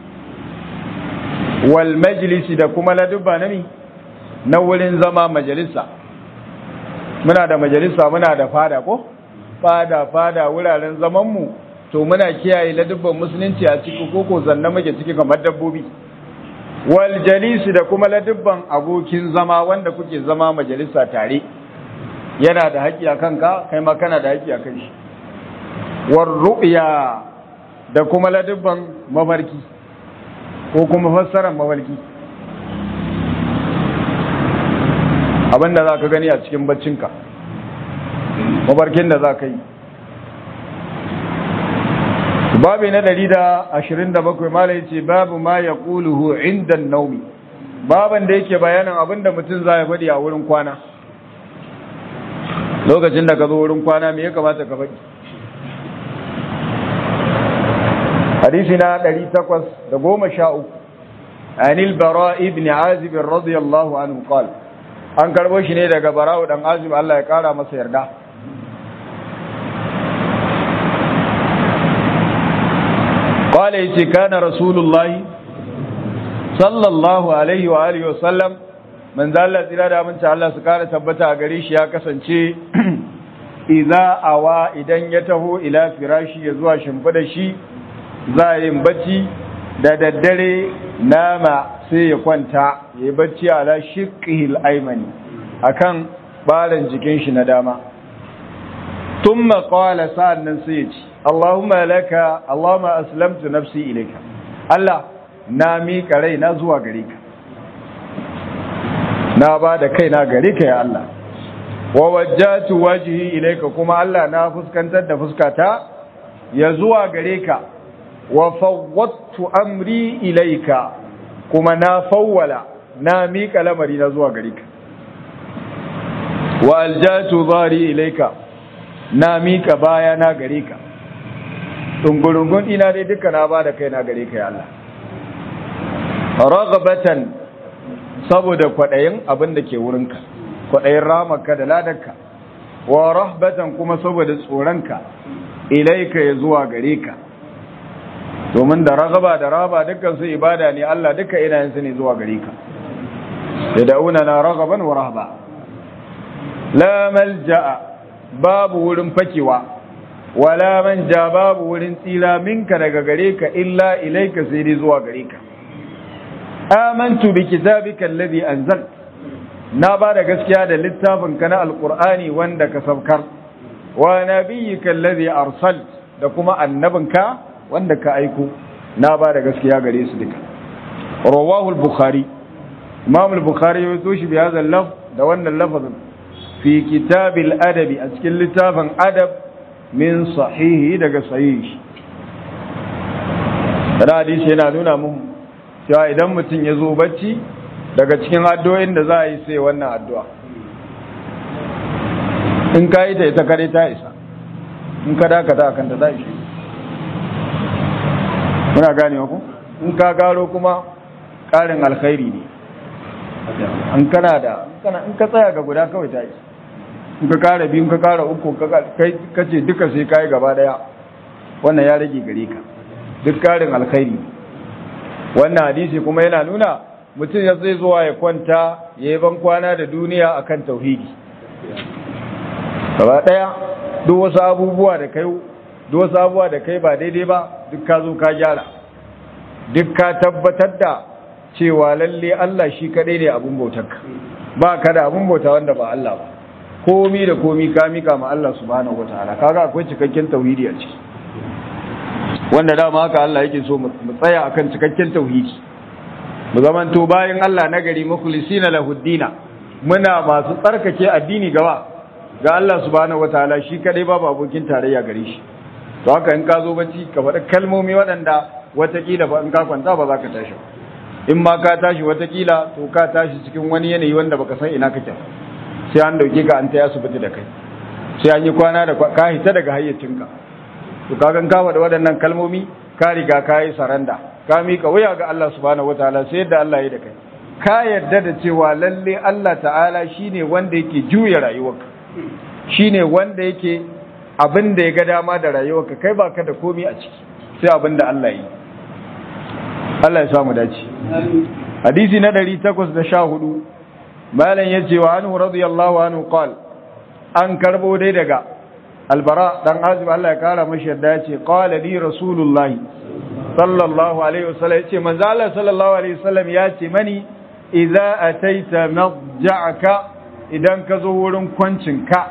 wal majlisi da kuma ladubba na ni na wurin zama majalisa muna da majalisa muna da fada ko fada fada wuraren zaman mu to muna kiyaye ladubban musulunci a ciki koko zanna muke ciki kamar dabbobi wal jalisi da kuma ladubban abokin zama wanda kuke zama majalisa tare yana da haƙƙi a kanka kai ma kana da haƙƙi a kan shi war ru'ya da kuma ladubban mafarki ko kuma fassarar mafarki abinda za ka gani a cikin baccinka mafarkin da za ka yi babu na ɗari da ashirin da bakwai mala ya ce babu ma ya ƙuluhu inda naumi baban da yake bayanin abinda mutum za ya faɗi a wurin kwana lokacin da ka zo wurin kwana me ya kamata ka faɗi hadisi na ɗari takwas da goma sha uku anil bara ibn azib radiyallahu anhu qal an karbo shi ne daga bara'u dan azib Allah ya kara masa yarda قال yace kana rasulullahi sallallahu alaihi wa alihi wa sallam man zalla tsira da aminci Allah su kara tabbata a gare shi ya kasance idza awa idan ya taho ila firashi ya zuwa shimfida shi za yin bacci da daddare nama sai ya kwanta ya yi bacci ala shiqihil aymani akan baran jikin shi na dama thumma qala sa'annan sai ya ce Allahumma laka Allahumma aslamtu nafsi ilayka Allah na miƙa rai na zuwa gare ka na ba da kaina gare ka ya Allah wa wajjatu wajhi ilayka kuma Allah na fuskantar da fuskata ya zuwa gare ka wa fawwattu amri ilayka kuma na fawwala na miƙa lamari na zuwa gare ka wa aljatu dhari ilayka na miƙa baya na gare ka dungurungun ina dai duka na ba da kaina gare ka ya Allah ragabatan saboda kwaɗayin abin da ke wurinka kwaɗayin ramarka da ladarka wa rahbatan kuma saboda tsoronka ilaika ya zuwa gare ka domin da ragaba da raba dukkan su ibada ne Allah duka ina yin su ne zuwa gare ka da da'una na ragaban wa rahba la malja'a babu wurin fakewa wala manja babu wurin tsira minka daga gare ka illa ilaika sai dai zuwa gare ka amantu bi kitabika alladhi anzal na ba da gaskiya da littafin ka na alqur'ani wanda ka saukar wa nabiyyika alladhi arsal da kuma annabinka wanda ka aiko na ba da gaskiya gare su duka rawahu al-bukhari imam al-bukhari ya zo shi bi hadha laf da wannan lafazin fi kitab al-adab a cikin littafin adab min sahihi daga sahihi da hadisi yana nuna mun cewa idan mutum ya zo bacci daga cikin addu'o'in da za a yi sai wannan addu'a in ka yi ta ita kare ta isa in ka dakata akan ta za ishe muna gane ku in ka garo kuma ƙarin alkhairi ne an kana da in ka tsaya ga guda kawai ta isa in ka kara biyu in ka kara uku ka ce duka sai ka yi gaba daya wannan ya rage gare ka duk ƙarin alkhairi ne wannan hadisi kuma yana nuna mutum ya zai zuwa ya kwanta ya yi ban kwana da duniya akan tauhidi gaba daya duk wasu abubuwa da kai duk wasu abubuwa da kai ba daidai ba duk ka zo ka gyara duk ka tabbatar da cewa lalle Allah shi kadai ne abun bautarka ba ka da abun bauta wanda ba Allah ba komi da komi ka mika ma Allah subhanahu wataala kaga akwai cikakken tauhidi a ciki wanda dama haka Allah yake so mu tsaya akan cikakken tauhidi mu zamanto bayan Allah nagari mukhlisina lahuddina muna masu tsarkake addini gaba ga Allah subhanahu wataala shi kadai babu abokin tarayya gare shi to haka in ka zo bacci ka faɗi kalmomi waɗanda watakila ba in ka kwanta ba za ka tashi in ma ka tashi watakila to ka tashi cikin wani yanayi wanda baka san ina kake sai an dauke ka an ta asibiti da kai sai an yi kwana da ka hita daga hayyacinka to ka gan ka faɗi waɗannan kalmomi ka riga ka yi saranda ka mika wuya ga Allah subhanahu wataala sai yadda Allah ya da kai ka yarda da cewa lalle Allah ta'ala shine wanda yake juya rayuwarka shine wanda yake abin da ya ga dama da rayuwarka kai baka da komi a ciki sai abin da Allah yi Allah ya samu dace hadisi na 814 malam yace wa anhu radiyallahu anhu qal an karbo dai daga albara dan azib Allah ya kara mashi yadda yace qala li rasulullahi sallallahu alaihi wasallam yace manzo Allah sallallahu alaihi wasallam yace mani idza ataita madja'aka idan ka zo wurin kwancinka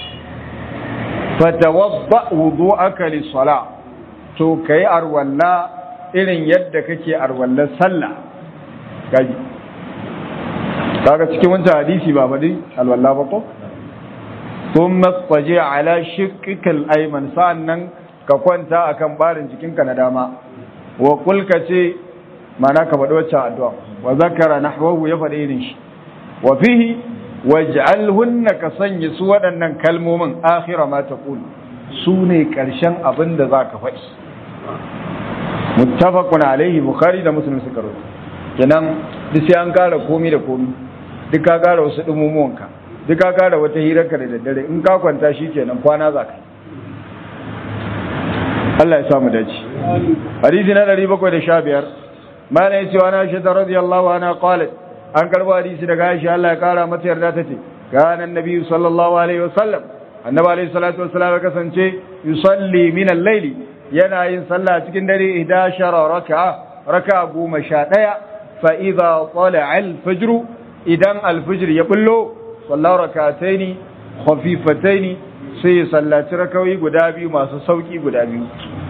fatawadda wudu'aka lis-salah to kai arwalla irin yadda kake arwallar sallah gaji kaga cikin wancan hadisi ba faɗi alwalla ba ko thumma taji ala shiqqika al-ayman sa'annan ka kwanta akan barin jikinka na dama wa qul ka ce mana ka faɗi wacce addu'a wa zakara nahwahu ya faɗi irin shi wa fihi waj'alhunna ka sanya su waɗannan kalmomin akhira ma taqul su ne ƙarshen abin da za ka faɗi muttafaqun alaihi bukhari da muslim suka rawaito kenan duk sai an kara komi da komi duk ka kara wasu dumumuwanka duk ka kara wata hirarka da daddare in ka kwanta shi kenan kwana za ka Allah ya samu dace hadisi na 715 mana yace wa na shi radiyallahu anha qalat an karbo hadisi daga Aisha Allah ya kara mata yarda tace kana annabi sallallahu alaihi wasallam annabi alaihi salatu wasallam ya kasance yusalli min al-layli yana yin sallah cikin dare 11 raka'a raka'a 11 fa idza tala'a al-fajr idan al-fajr ya bullo sallar rak'ataini khafifataini sai sallaci rakawi guda biyu masu sauki guda biyu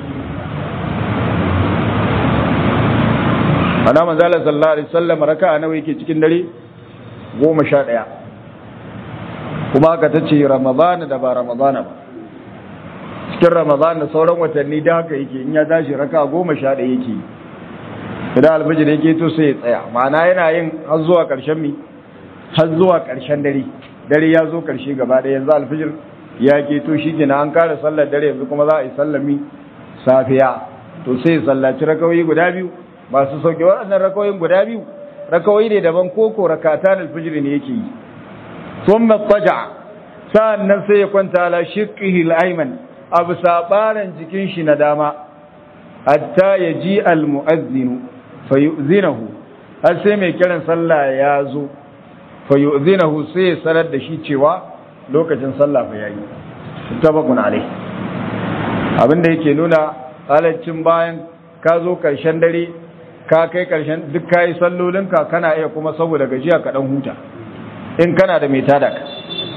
ana manzala sallallahu alaihi wasallam raka'a nawa yake cikin dare 11 kuma haka tace ramadan da ba ramadan ba cikin ramadan da sauran watanni da haka yake in ya tashi raka'a 11 yake idan alfajir yake to sai ya tsaya ma'ana yana yin har zuwa karshen mi har zuwa karshen dare dare ya zo karshe gaba ɗaya yanzu alfajir ya ke to shi kenan an kare sallar dare yanzu kuma za a yi sallami safiya to sai sallaci rakawoyi guda biyu masu sauke waɗannan rakawoyin guda biyu rakawoyi ne daban koko rakatan alfijir ne yake yi thumma taja sa'annan sai ya kwanta ala shiqqihi al-ayman abu sabaran jikin shi na dama hatta yaji al-mu'adhdhin fayu'zinahu har sai mai kiran sallah ya zo fayu'zinahu sai ya sanar da shi cewa lokacin sallah fa yayi tabakun alai abinda yake nuna halaccin bayan ka zo karshen dare ka kai karshen duk kayi sallolinka kana iya kuma saboda gajiya ka dan huta in kana da mai tada ka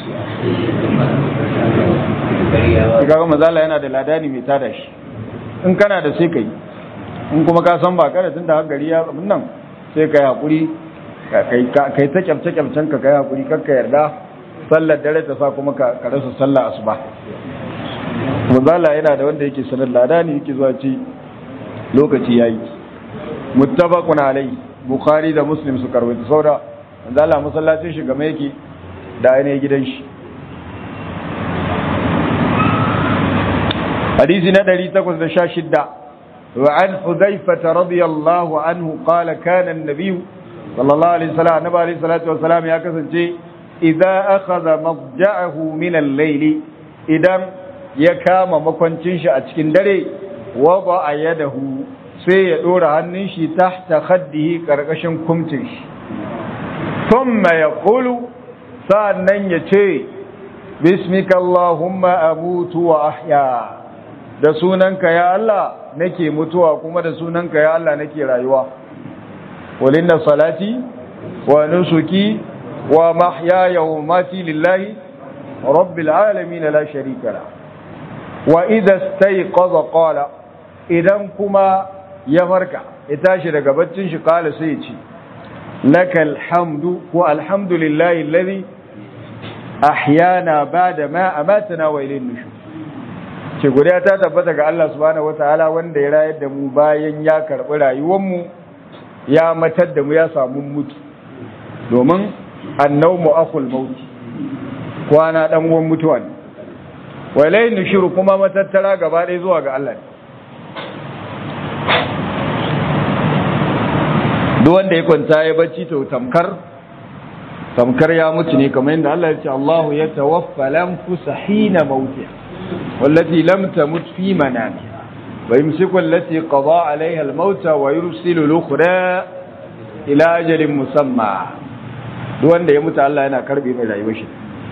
kaga mazala yana da ladani mai tada shi in kana da sai kai in kuma ka san ba kada tunda har gari ya abin nan sai kai hakuri kai ta kyamce kyamcen ka kai hakuri kakka yarda sallar dare ta sa kuma ka rasa sallar asuba mazala yana da wanda yake sanar ladani yake zuwa ci lokaci yayi muttafaqun alai bukhari da muslim su karwaita saura mazala masallacin shi game yake da ainihin gidan shi حديث ندري تقص شاشدة وعن حذيفة رضي الله عنه قال كان النبي صلى الله عليه وسلم النبي عليه الصلاة والسلام يا كسنجي إذا أخذ مضجعه من الليل إذا يكام مكونتين أتكين دري وضع يده sai ya ɗora hannun shi tahta khaddihi ƙarƙashin kumcin shi thumma ya ƙulu sa'annan ya ce bismika Allahumma amutu wa ahya da sunanka ya Allah nake mutuwa kuma da sunanka ya Allah nake rayuwa walinna salati wa nusuki wa mahyaya wa mati lillahi rabbil alamin la sharika la wa idha istayqaza qala idan kuma ya farka ya tashi daga baccin shi kala sai ya ce lakal hamdu wa alhamdulillahi alladhi ahyana ba'da ma amatana wa ilayhi nushur ce guda ta tabbata ga Allah subhanahu wataala wanda ya rayar da mu bayan ya karbi rayuwar mu ya matar da mu ya samu mutu domin annawmu akhul maut kwana dan uwan mutuwa ne wa ilayhi nushur kuma matattara gaba ɗaya zuwa ga Allah duk wanda ya kwanta ya bacci to tamkar tamkar ya mutu ne kamar yadda Allah ya ce Allahu ya tawaffa lanfusa hina mautiha wallati lam tamut fi manamiha wa yumsiku allati qada alaiha al-mauta wa yursilu al-ukhra ila ajalin musamma duk wanda ya mutu Allah yana karbe mai rayuwar shi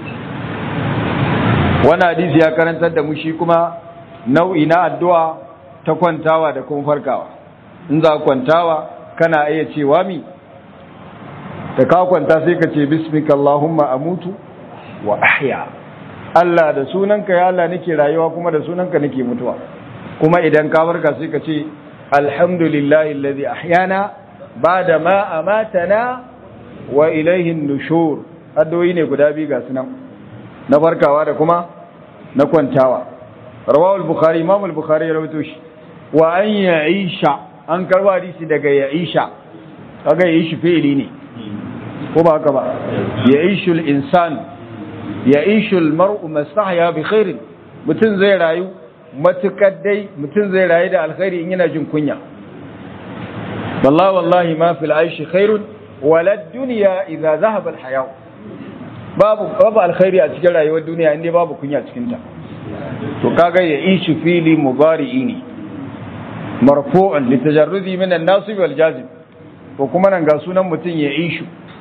wannan hadisi ya karantar da mu shi kuma nau'i na addu'a ta kwantawa da kuma farkawa in za kwantawa kana iya cewa mi da ka kwanta sai ka ce bismika Allahumma amutu wa ahya Allah da sunanka ya Allah nake rayuwa kuma da sunanka nake mutuwa kuma idan ka farka sai ka ce alhamdulillahi alladhi ahyana ba'da ma amatana wa ilayhi an-nushur addu'o'i ne guda biyu ga sunan na farkawa da kuma na kwantawa rawahu al-bukhari imam al-bukhari ya rawaito shi wa an ya'isha an karba hadisi daga ya'isha kaga ya'ishi fi'ili ne ko ba haka ba ya'ishu al-insan ya'ishu al-mar'u mastahya bi khair mutun zai rayu matukar dai mutun zai rayu da alkhairi in yana jin kunya wallahi wallahi ma fil aishi khairun wala dunya idza dhahaba al-haya babu babu alkhairi a cikin rayuwar duniya inda babu kunya cikin ta to kaga ya'ishu fili mubari'i ne marfu'un litajarrudi min an-nasib wal jazim ko kuma nan ga sunan mutun ya ishu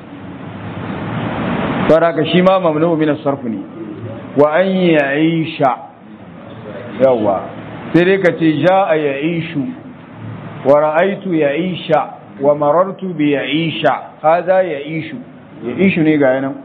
saraka shi ma mamnu min as-sarf ne wa an ya'isha yawa sai dai ka ce ja'a ya'ishu wa ra'aytu ya'isha wa marartu bi ya'isha hada ya'ishu ya'ishu ne ga yanan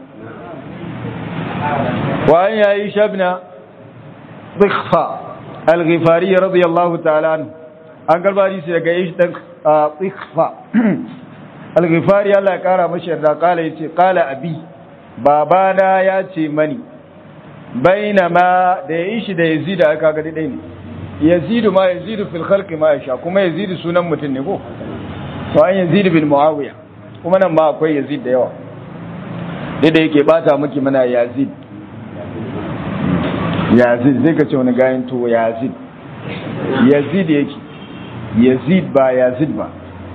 wa an ya'isha ibn ضخفة الغفاري رضي الله تعالى عنه an garba hadisi daga yi dan tsifa al-ghifari Allah ya kara mashi yarda kala yace kala abi babana ya ce mani bainama da ya ishi da yazid aka ga dai ne yazid ma yazid fil khalqi ma yasha kuma yazid sunan mutum ne ko to an yazid bin muawiya kuma nan ma akwai yazid da yawa dai da yake bata miki mana yazid yazid zai ka ce wani gayin to yazid yazid yake yazid ba yazid ba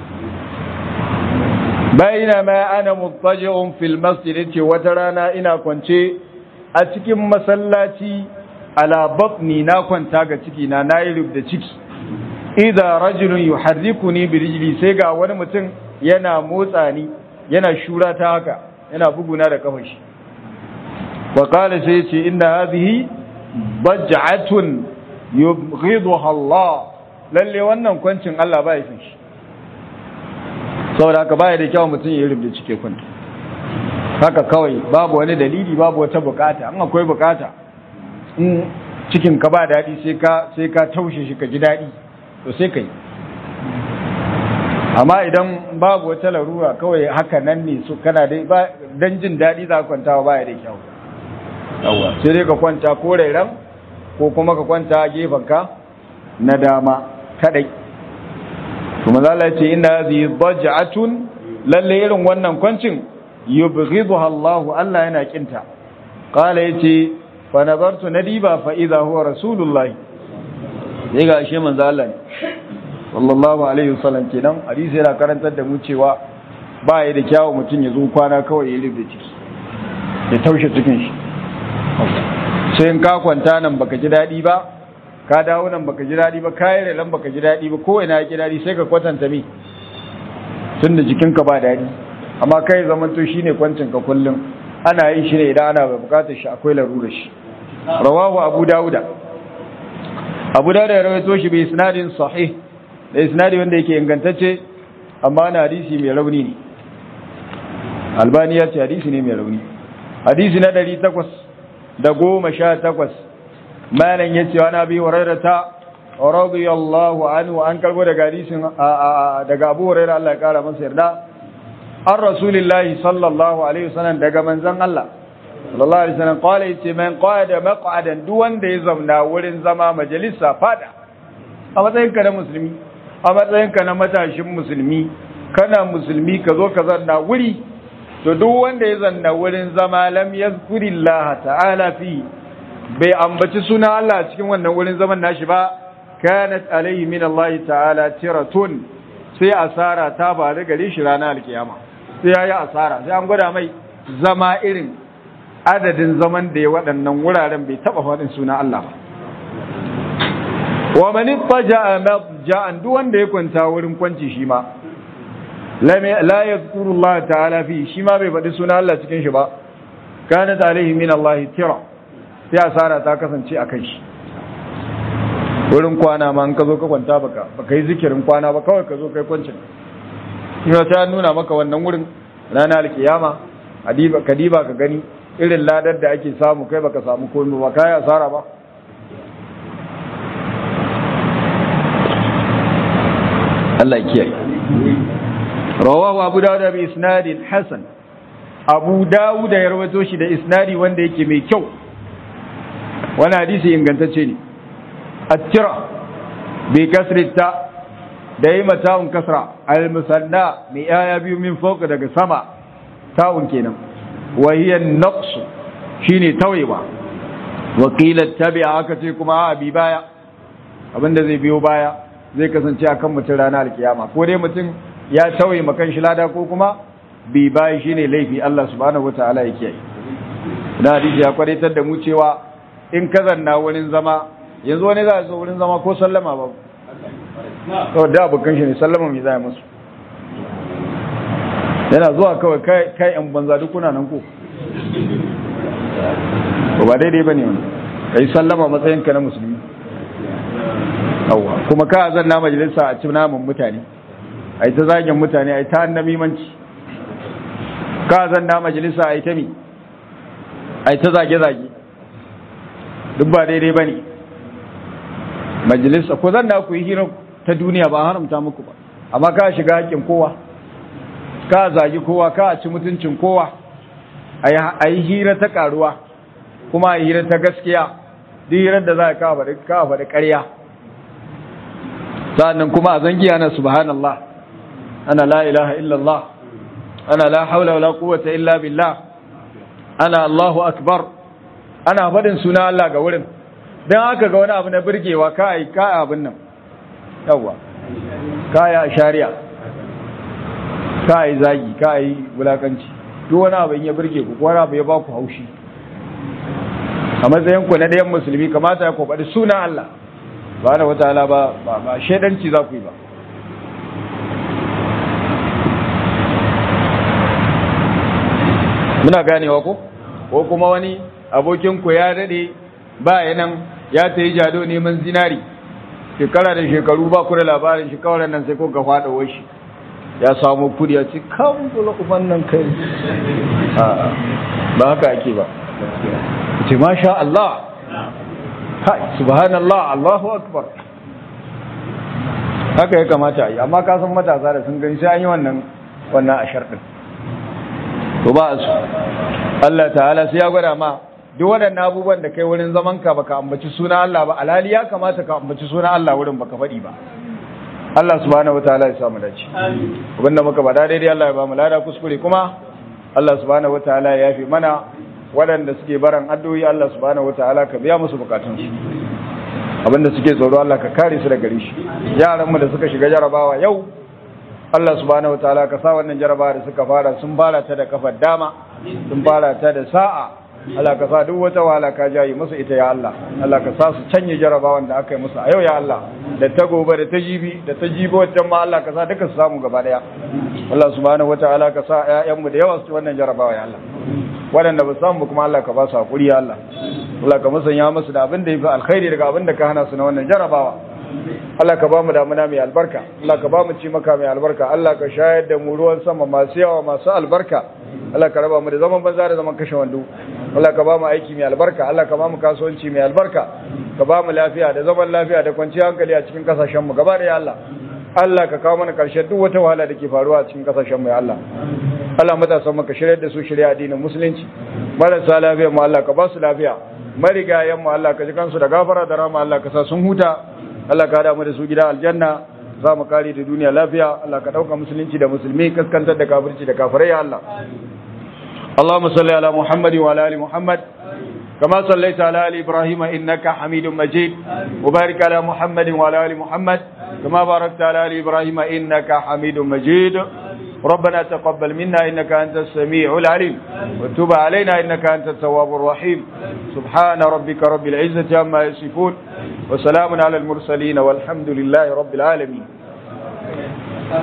bayina ma ana muttaji'un fil masjid ce wata rana ina kwance a cikin masallaci ala batni na kwanta ga ciki na nayi rubda ciki idza rajulun yuharrikuni bi rijli sai ga wani mutum yana motsa ni yana shura ta haka yana buguna da kafar shi wa qala sai ce inna hadhihi baj'atun yubghiduha Allah lalle wannan kwancin Allah ba ya fin shi saboda haka baya da kyau mutum ya rubuta cike kwanta haka kawai babu wani dalili babu wata bukata an akwai bukata in cikin ka ba daɗi sai ka sai ka taushe shi ka ji daɗi to sai kai amma idan babu wata larura kawai haka nan ne su kana dai ba dan jin daɗi za ka kwanta baya da kyau yawa sai dai ka kwanta ko rairan ko kuma ka kwanta gefen ka na dama kadai kuma zala ce ina hadhihi daj'atun lalle irin wannan kwancin yubghiduha Allah Allah yana kinta qala yace fa nabartu nadiba fa idha huwa rasulullah sai ga shi manzo Allah ne sallallahu alaihi wasallam kenan hadisi yana karantar da mu cewa ba ya da kyawu mutum ya zo kwana kawai ya rubuta ciki ya taushe cikin shi sai in ka kwanta nan baka ji dadi ba ka dawo nan baka ji daɗi ba ka yi relan baka ji daɗi ba ko ina ji daɗi sai ka kwatanta mi tun da jikinka ba daɗi amma kai zaman to shine kwancin ka kullum ana yin shi ne idan ana bukatar shi akwai larurar shi rawahu abu dauda abu dauda ya rawaito shi bi isnadin sahih da isnadi wanda yake ingantacce amma na hadisi mai rauni ne albani ya ce hadisi ne mai rauni hadisi na ɗari takwas da goma sha takwas malan ya ce wani abi hurairata radiyallahu anhu an karbo daga hadisin daga abu hurairah Allah ya kara masa yarda an rasulillahi sallallahu alaihi wasallam daga manzon Allah sallallahu alaihi wasallam qala yace man qada maq'adan duk wanda ya zauna wurin zama majalisa fada a matsayin ka na musulmi a matsayin ka na matashin musulmi kana musulmi ka zo ka zanna wuri to duk wanda ya zanna wurin zama lam yazkurillaha ta'ala fi bai ambaci suna Allah cikin wannan wurin zaman nashi ba kanat alaihi min Allah ta'ala tiratun sai asara ta faru gare shi ranar alkiyama sai yayi asara sai an gwada mai zama irin adadin zaman da ya waɗannan wuraren bai taba faɗin suna Allah ba wa man ittaja'a madja'an duk wanda ya kwanta wurin kwanci shi ma la yadhkuru Allah ta'ala fi shi ma bai faɗi suna Allah cikin shi ba kanat alaihi min Allah tira sai asara ta kasance a kan shi wurin kwana ma in ka zo ka kwanta baka baka yi zikirin kwana ba kawai ka zo kai kwancin ina ta nuna maka wannan wurin ranar alkiyama adiba kadiba ka gani irin ladar da ake samu kai baka samu komai ba kai asara ba Allah kiyaye rawahu abu dawud bi isnadin hasan abu dawud ya rawaito shi da isnadi wanda yake mai kyau wani hadisi ingantacce ne attira bi kasrita da yi mata'un kasra al-musanna mai yaya biyu min fauka daga sama ta'un kenan wa hiya naqs shine tawayewa wa qila tabi'a aka ce kuma a bi baya abinda zai biyo baya zai kasance akan mutum ranar alkiyama ko dai mutum ya tawaye makan shi lada ko kuma bi baya shine laifi Allah subhanahu wataala ya kiyaye da hadisi ya kwadatar da mu cewa in ka zanna wurin zama yanzu wani za a zo wurin zama ko sallama ba kawai da abokan shi ne sallama mai zai musu yana zuwa kawai kai yan banza duk kuna nan ko ba daidai ba ne wani ka yi sallama matsayinka na musulmi yawwa kuma ka zanna majalisa a ci namun mutane a yi ta zagin mutane a yi ta annamimanci ka zanna majalisa a yi ta mi a yi ta zage-zage duk ba daidai ba ne majalisa ko zan da ku yi hira ta duniya ba haramta muku ba amma ka shiga haƙƙin kowa ka zagi kowa ka ci mutuncin kowa a yi hira ta ƙaruwa kuma a yi hira ta gaskiya duk hirar da za a kawo faɗi ƙarya sa'annan kuma a zangiya na subhanallah ana la ilaha illallah ana la haula wala quwwata illa billah ana allahu akbar ana faɗin suna Allah ga wurin don haka ga wani abu na birgewa ka yi ka abin nan yawwa ka yi a shari'a ka yi zagi ka yi wulakanci duk wani abu in ya birge ku wani abu ya ba ku haushi a matsayin ku na ɗayan musulmi kamata ya kwaɓaɗi sunan Allah ba na wata ala ba ba shaidanci za ku yi ba muna ganewa ko ko kuma wani abokinku ya daɗe ba yanan ya ta yi jado neman zinari shekara da shekaru ba ku da labarin shi kawai nan sai ko ga faɗa shi ya samu kudi ya ce kan bula uban nan kai ba haka ake ba ce masha Allah hai subhanallah Allahu akbar haka ya kamata a yi amma ka san matasa da sun gani sai an yi wannan wannan ashar din to ba su Allah ta'ala sai ya gwada ma duk waɗannan abubuwan da kai wurin zaman ka baka ambaci suna Allah ba alhali ya kamata ka ambaci suna Allah wurin baka faɗi ba Allah subhanahu wataala ya samu dace abinda muka bada daidai Allah ya ba mu lada kuskure kuma Allah subhanahu wataala ya yafi mana waɗanda suke baran addu'o'i Allah subhanahu wataala ka biya musu bukatun su abinda suke tsoro Allah ka kare su daga rishi yaran mu da suka shiga jarabawa yau Allah subhanahu wataala ka sa wannan jarabawa da suka fara sun fara ta da kafar dama sun fara ta da sa'a Allah ka sa duk wata wahala ka jayi musu ita ya Allah Allah ka sa su canye jarabawan da aka yi musu a yau ya Allah da ta gobe da ta jibi da ta jibi wancan ma Allah ka sa duka su samu gaba daya Allah subhanahu wataala ka sa ƴaƴan mu da yawa su wannan jarabawa ya Allah waɗanda ba samu kuma Allah ka ba su hakuri ya Allah Allah ka musanya musu da abin da yafi alkhairi daga abin da ka hana su na wannan jarabawa Allah ka ba mu damuna mai albarka Allah ka ba mu ci maka mai albarka Allah ka shayar da mu ruwan sama masu yawa masu albarka Allah ka raba mu da zaman banza da zaman kashe wando Allah ka ba mu aiki mai albarka Allah ka ba mu kasuwanci mai albarka ka ba mu lafiya da zaman lafiya da kwanciyar hankali a cikin kasashen mu gaba da ya Allah Allah ka kawo mana karshen duk wata wahala da ke faruwa a cikin kasashen mu ya Allah Allah matasan mu ka shirya da su shirya addinin musulunci marasa lafiya mu Allah ka ba su lafiya marigayen mu Allah ka ji kansu da gafara da rama Allah ka sa sun huta Allah ka hada mu da su gida aljanna za mu kare da duniya lafiya Allah ka dauka musulunci da musulmi kaskantar da kafirci da kafirai ya Allah اللهم صل على محمد وعلى ال محمد كما صليت على ال ابراهيم انك حميد مجيد وبارك على محمد وعلى ال محمد كما باركت على ال ابراهيم انك حميد مجيد ربنا تقبل منا انك انت السميع العليم وتب علينا انك انت التواب الرحيم سبحان ربك رب العزه عما يصفون وسلام على المرسلين والحمد لله رب العالمين